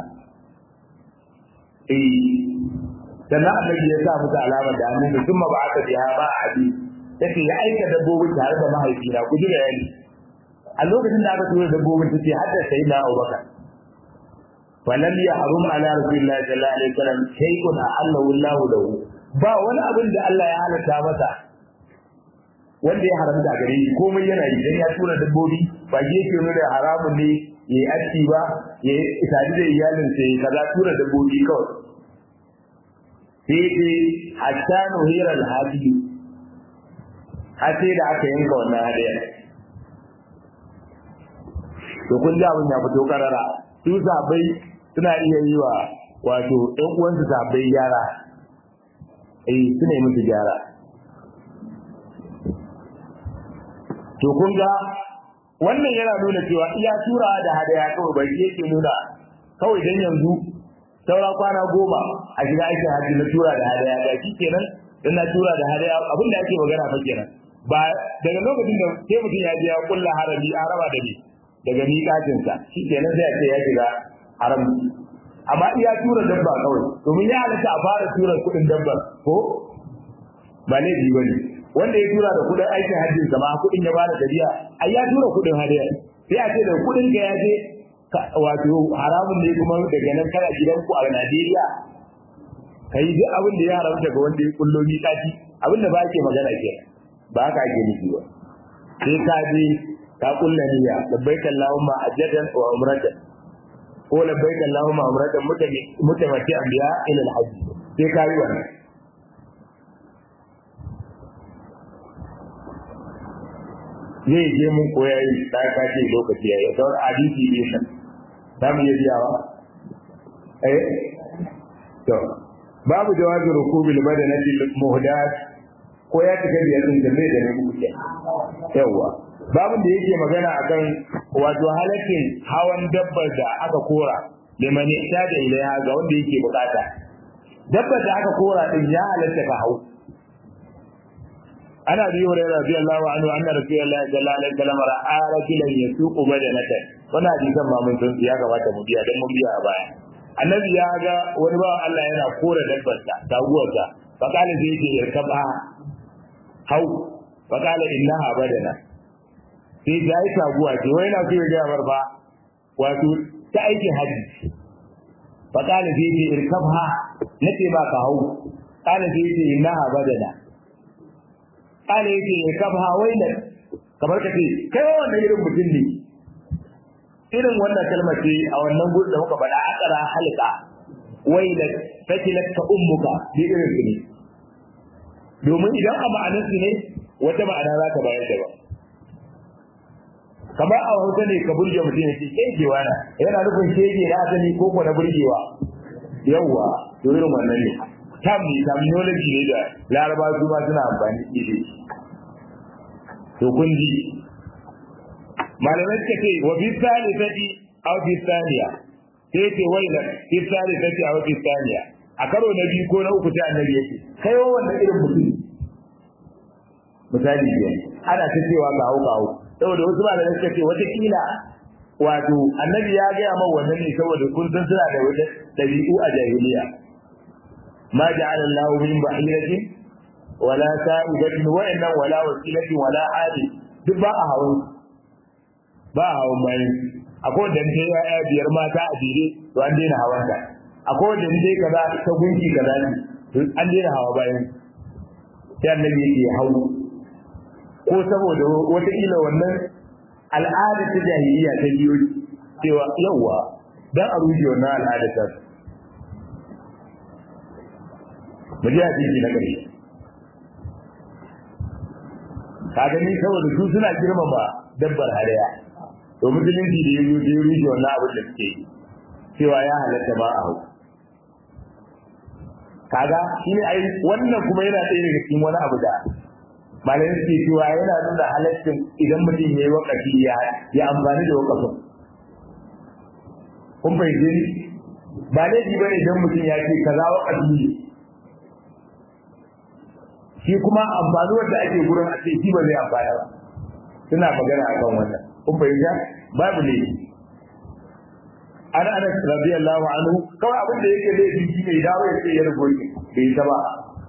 eh sannan annabi ya sa musu alama da hannu mutum ma ba aka biya ba a abi tace ya aika dabbobin tare da mahaifina ku ji bayani a lokacin da aka tura dabbobin tace har da sayyidina Abubakar falam ya harum ala rasulillahi sallallahu alaihi wasallam shay'un ahallahu Allah lahu ba wani abin da Allah ya halatta masa wanda ya haramta gare shi komai yana yi dan ya tura dabbobi ba shi yake nuna da haramun ne ya yi aski ba ya yi isadi da iyalin sa ya kaza tura dabbobi kawai sai dai hatta nuhira alhadi har sai da aka yanka wannan hadiyar to kun ji abin ya fito karara su sabai suna iya yi wa wato ɗan uwansu sabai gyara eh suna yi musu gyara to kun ga wannan yana nuna cewa iya tura da hadaya kawai bai yake nuna kawai dan yanzu saura kwana goma a shiga aikin haji na tura da hadaya ga shi kenan dan na tura da hadaya abin da ake magana fa kenan ba daga lokacin da sai mutum ya je ya kulla harami a raba da ni daga miƙatin sa shi kenan sai a ce ya shiga haram amma iya tura dabba kawai domin ya halatta a fara tura kuɗin dabba ko ba laifi bane wanda ya tura da kudin aikin hajjin sama kudin ya bada tafiya ai ya tura kudin hadiya sai a ce da kudin ka ya je wato haramun ne kuma daga nan kana gidanku a Najeriya kai duk abin da ya haramta ga wanda ya kullo miƙati abin da ba ke magana ke ba haka ake nufi ba sai ka je ka kulla niyya labbaika Allahumma ajjadan wa umratan ko labbaika Allahumma umratan mutamatti anbiya ila al-hajj sai ka yi wannan zai je mun koya yi da ka ce lokaci yayi sauran hadisi ne nan za mu yi biyawa eh to babu jawazi rukubil badanati muhdath ko ya tuka biyar din da mai da ne muke yawa babu da yake magana akan wato halakin hawan dabbar da aka kora liman da ilaiha ga wanda yake bukata dabbar da aka kora din ya halatta ka hau ana bi hurairah radiyallahu anhu anna rasulullahi sallallahu alaihi wasallam ra'a rajulan yasuqu badanata wannan hadisan ma mun san ya gabata mu biya dan mun biya a baya annabi ya ga wani ba Allah yana kore dabbar ta taguwarsa fa kana zai ce yarkaba hau fa kana innaha badana sai ya yi taguwa ce wai na so ya ga marfa wato ta aikin haji fa kana zai ce irkabha nace ba ka hau kana zai ce innaha badana kala yake ya kafa wailan kamar ka ce kai wannan irin mutum ne irin wannan kalmar ce a wannan gurin da muka faɗa akara halka wailan fakilat ka ummuka bi irin su ne domin idan a ma'anar su ne wata ma'ana za ka bayar da ba kamar a hausa ne ka burge mutum ya ce kegewa na yana nufin kege na asali ko ko na burgewa yawwa to irin wannan ne tam terminology ne da laraba su ma suna amfani da shi to kun ji malamai suka ce wa bi salisati aw bi thaniya sai ce waila bi salisati aw bi thaniya a karo na biyu ko na uku ta annabi yake kai wannan irin mutum misali ne ana ta cewa ga hau ga hau saboda wasu malamai suka ce wata kila wato annabi ya gaya ma wannan ne saboda kun san suna da wata dabi'u a jahiliya ما جعل الله من بحيرة ولا سائبة وإن ولا وسيلة ولا عادي duk ba a hawan ba a hawan bayan akwai da ta ya biyar mata a jere to an daina hawan ta akwai da ta kaza ta gunki kaza ne to an daina hawa bayan sai annabi yake hau ko saboda wata kila wannan al'ada ta jahiliya ta biyo cewa yawa dan a rushe wannan al'ada ta mu ji hadisi na ƙarshe ka gani saboda su suna girmama dabbar hadaya to musulunci da ya zo da ya rushe wannan abin da suke yi cewa ya halatta ba a hau kaga shi ne ai wannan kuma yana ɗaya daga cikin wani abu da malamin suke cewa yana nuna halaccin idan mutum ya yi wakafi ya ya amfani da wakafin kun fahimce ni ba laifi bane idan mutum ya ce kaza wakafi ne shi kuma amfani wanda ake gurin a ce shi ba zai amfana ba suna magana akan wannan kun fahimta babu laifi an anas radiyallahu anhu kawai abin da yake laifi shi ne dawo ya ce ya rubo shi bai ta ba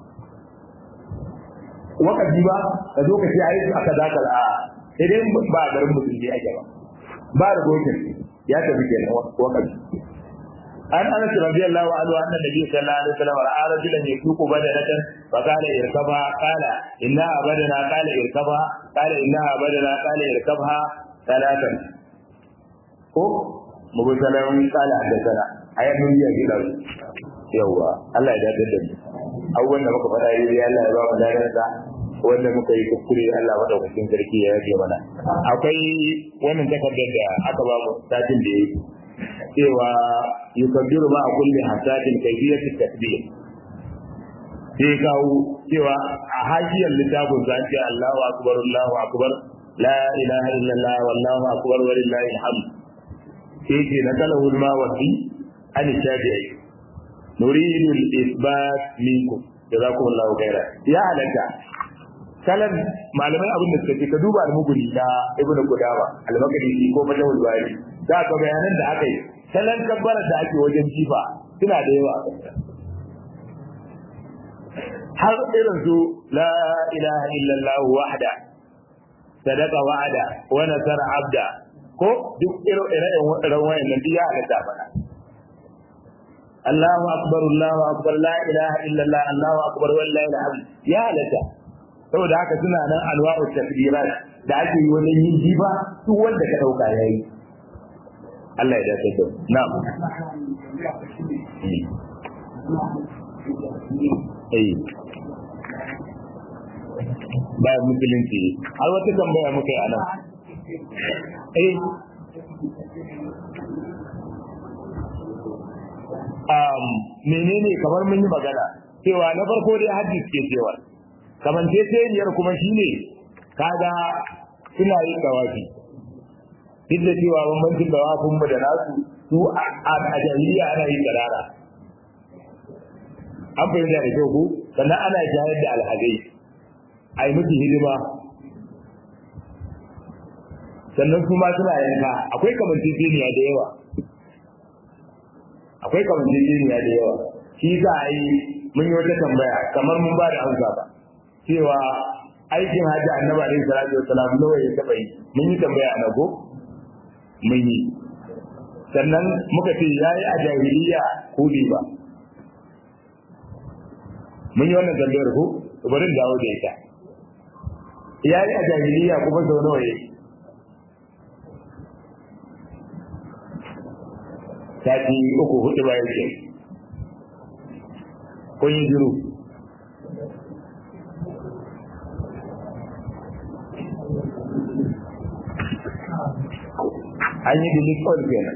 wakafi ba ka zo ka ce ai aka zaka a sai dai ba a garin musulmi ake ba ba da gokin ya tafi kenan wakafi an anas radiyallahu anhu anna nabi sallallahu alaihi wasallam ra'a rajulan yasuqu badanatan fa qala irkabha qala inna abadana qala irkabha qala inna abadana qala irkabha talatan ko mubtalan qala hadathana ayat mun yi gida yawa Allah ya dace da mu abubuwan da muka faɗa yi Allah ya ba mu ladarsa wanda muka yi kuskure Allah madaukakin sarki ya yage mana akwai wannan takardar da aka ba mu satin da yake cewa yukabbiru ma kulli hasadin kayfiyat takbir sai kawo cewa a hajiyar littafin sa ce Allahu akbar Allahu akbar la ilaha illallah wallahu akbar walillahi alhamd sai ce na kalahu al-mawardi an shafi'i nuridu al-isbat minkum jazakumullahu khairan ya halatta kalan malamai abin da suka ce ka duba al-muguni na ibnu qudama al-maqdisi ko fatawul bari za ka bayanan da aka yi kalan kabbarar da ake wajen jifa suna da yawa har irin su la ilaha illallah wahda sadaqa wa'ada wa nasara abda ko duk irin irin wayannan duk ya halatta bana Allahu akbar Allahu akbar la ilaha illallah Allahu akbar wallahi alhamd ya halatta saboda haka suna nan alwa'u takbirat da ake yi wajen yin jiba duk wanda ka dauka yayi Allah ya dace da na'am eh bayan musulunci har wata tambaya muka yi a nan eh um, menene kamar mun yi magana cewa na farko dai hadis ke cewa kamar teteniyar kuma shine kaga suna yin dawafi duk da cewa bambancin dawafin mu da nasu su a jahiliya ana yin karara an fahimta da kyau ko sannan ana jayar da alhazai a yi musu hidima sannan su ma suna yanka akwai kamanceceniya da yawa akwai kamanceceniya da yawa shi za a yi mun yi wata tambaya kamar mun ba da amsa ba cewa aikin hajji annabi alaihi salatu wassalam nawa ya taba yi mun yi tambaya a nago mun yi sannan muka ce yayi a jahiliya ko bai ba mun yi wannan tambayar ko bari in dawo da ita yayi a jahiliya kuma sau nawa yake sati uku hudu bayan ke kun yi jiru an yi delete all kenan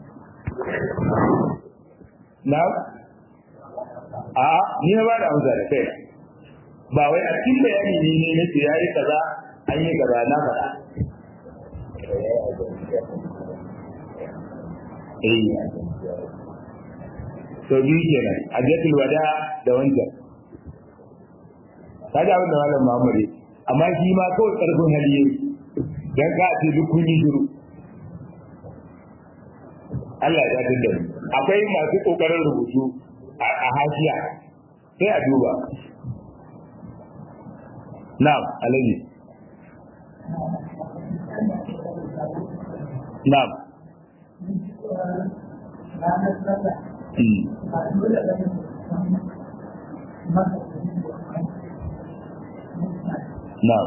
na a ni na ba da amsa da kai ba wai a cikin bayani ne ne na ya yi kaza an yi kaza na faɗa eh to biyu kenan hajjatul wada da wancan kaga abin da malam Muhammad amma shi ma kawai karfin hali yayi dan ka ce duk kun yi shiru Allah ya tada mu akwai masu kokarin rubutu a hashiya sai a duba na'am alaji na'am Na'am.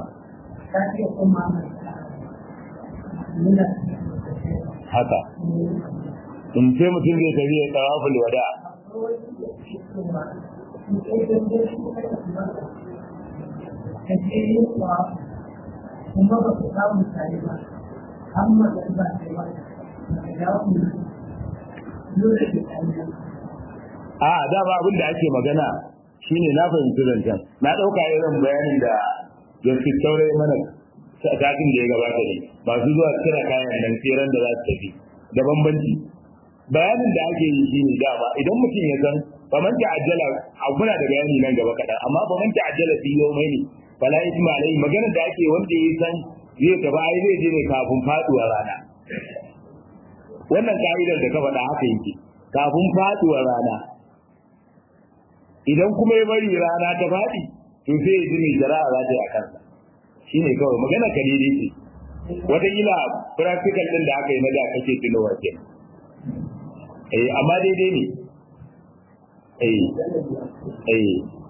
Haka. in sai mutum zai tafi ya tawaful wada kuma ba su samu tare ba amma da ba ta yi ba da ku dole da tare a da ba abin da ake magana shine na fahimci zancen na ɗauka irin bayanin da yanzu saurayi mana satin da ya gabata ne masu zuwa kira kayan nan tseren da za su tafi da bambanci bayanin da ake yi shine dama idan mutum ya san faman ta'ajjala muna da bayani nan gaba kaɗan amma faman ta'ajjala fi yau mai ne fala isma alai maganar da ake wanda ya san zai gaba ai zai je ne kafin faduwa rana wannan ka'idar da ka faɗa haka yake kafin faduwa rana idan kuma ya bari rana ta faɗi to sai ya ji mai jara'a za ta yi a kansa shine kawai magana ka daidai ce wataƙila practical ɗin da aka yi na da kake tunowa ke eh amma daidai ne eh eh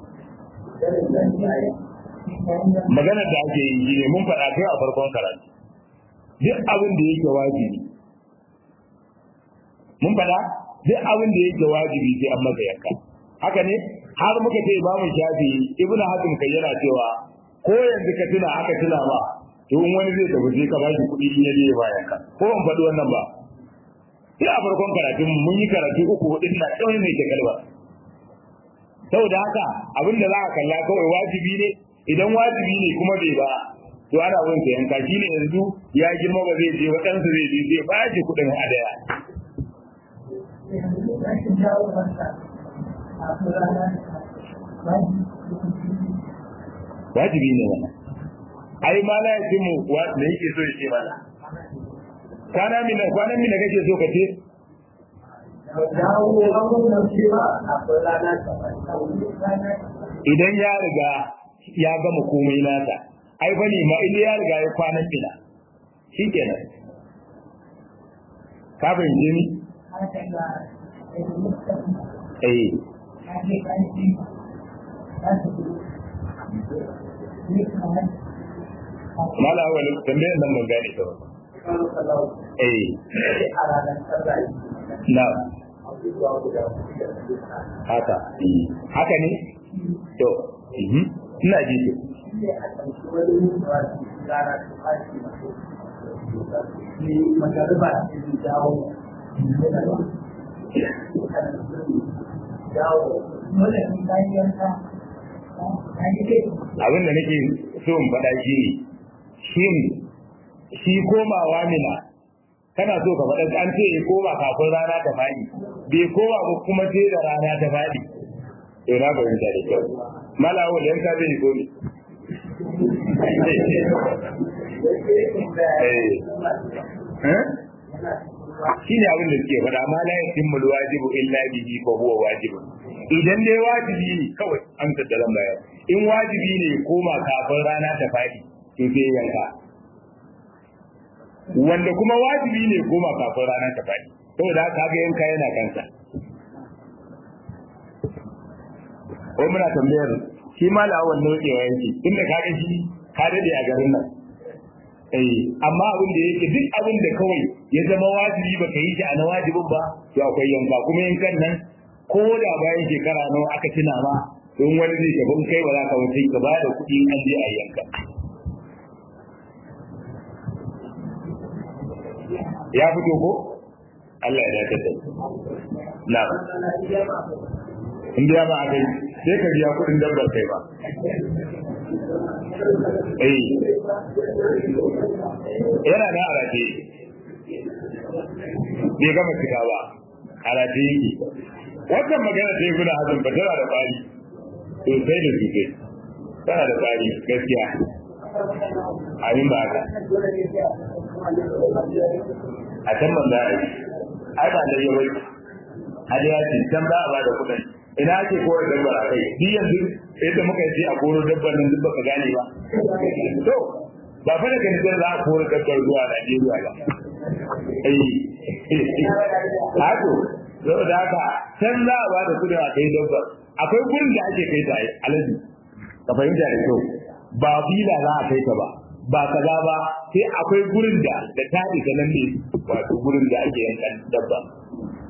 magana da ake yi shi ne mun faɗa kai a farkon karatu duk abin da yake wajibi mun faɗa duk abin da yake wajibi sai an masa yanka haka ne har muka ce imamu shafi ibnu hatim kai yana cewa ko yanzu ka tuna aka tuna ba to in wani zai tafi sai ka bashi kuɗi in yaje ya bayan ka ko ban faɗi wannan ba sai a farkon karatun mun yi karatu uku hudun na kawai mai kalba saboda haka abin da za ka kalla kawai wajibi ne idan wajibi ne kuma bai ba to ana wurin sa yanka shi ne yanzu ya girma ba zai je waɗansu zai je zai ba shi kuɗin hadaya wajibi ne wannan ai ma la yajimu wa da yake so ya ce mana kwana mina kwanan mina kake so ka ce idan ya riga ya gama komai nasa ai bane ma idan ya riga ya kwanan mina shikenan ka fahimce ni eh mala wani tambayar nan ban gane ta ba eh na haka haka ne to ina ji to abin da nake so in faɗa shi ne shin shi komawa mina kana so ka faɗa an ce ya koma kafin rana ta faɗi bai koma ba kuma sai da rana ta faɗi to na fahimta da kyau malawo da yanka zai ko ne shi ne abin da suke faɗa ma la yatimmu wajibu illa bihi fa huwa wajibun idan dai wajibi ne kawai an tattalan bayan in wajibi ne koma kafin rana ta faɗi to sai yanka wanda kuma wajibi ne koma kafin rana ta faɗi saboda haka ga yanka yana kansa ko muna tambayar shi ma la wannan nokewa yake tunda ka ga shi ka dade a garin nan eh amma abin da yake duk abin da kawai ya zama wajibi baka yi shi a na wajibin ba to akwai yanka kuma yankan nan ko da bayan shekara nawa aka tuna ma in wani zai gaban kai ba za ka wuce ka ba da kuɗi an je a yanka ya fito ko Allah ya dace da na in biya ba a kai sai ka biya kuɗin dabbar kai ba eh yana da arafe bai gama cika ba arafe yake wannan magana ta yi guda hazin ba tana da ƙwari sosai da sosai tana da ƙwari gaskiya abin ba haka a can ban za a yi ai ba da yawai hadiya ce can za a ba da kuɗin ina ake kowar dabbar a kai duk yanzu yadda muka yi a koro dabbar nan duk baka gane ba to ba fa da kan za a koro dabbar zuwa Najeriya ba eh hako saboda haka can za a ba da kuɗin a kai dabbar akwai gurin da ake kai ta alaji ka fahimta da kyau ba bila za a kai ta ba ba kaza ba sai akwai gurin da da ta isa nan ne wato gurin da ake yankan dabba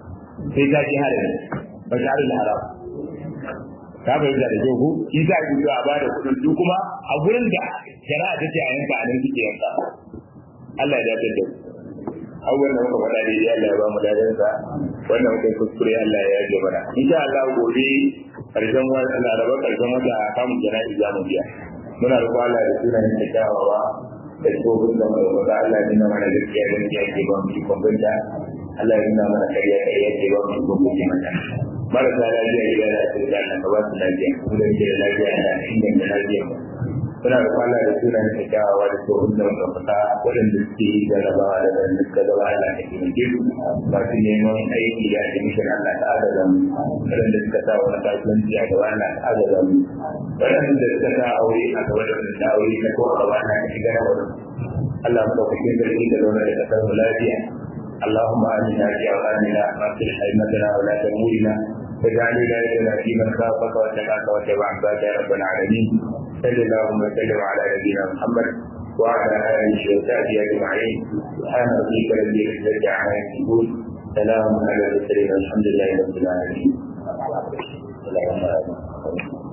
sai ka ji harin ba shi harin haram ka fahimta da kyau ko shi sa ki zuwa ba da kuɗin su kuma a gurin da shari'a ta ce a yanka a nan suke yanka Allah ya dace da abubuwan da muka faɗa daidai Allah ya ba mu dadansa wannan muka kuskure Allah ya yaje mana insha Allah gobe karshen wata laraba karshen wata kamun jana'i za mu biya muna roƙon Allah da sunan da kyawawa da tsohon da mai wata Allah ya nuna mana gaskiya da gaskiya ke ba mu ikon banta Allah ya nuna mana ƙarya ƙarya ke ba mu ikon banta mata marasa lafiya gida da asibiti Allah ka ba su lafiya mu da ke da lafiya da inganta lafiya mu suna da kwana da sunan da kyawawa da tsohon da muka fita waɗanda suke yi jarabawa da waɗanda suka gaba Allah da ke muke su masu neman aiki da admission Allah ta agaza mu waɗanda suka sa wani kasuwanci a gaba Allah ta agaza mu waɗanda suka sa aure a gaba da wanda ta aure ta kowa gaba Allah ta shiga na wurin Allah mu ɗaukakin sarki da zaune da ƙasar mu lafiya اللهم آمنا في أوطاننا وأصلح أئمتنا ولا أمورنا واجعل ولايتنا في من خافك واتقاك واتبع عبادك يا رب العالمين صلى اللهم وسلم على نبينا محمد وعلى اله وصحبه اجمعين سبحان ربك رب العزه عما يصفون سلام على المرسلين والحمد لله رب العالمين.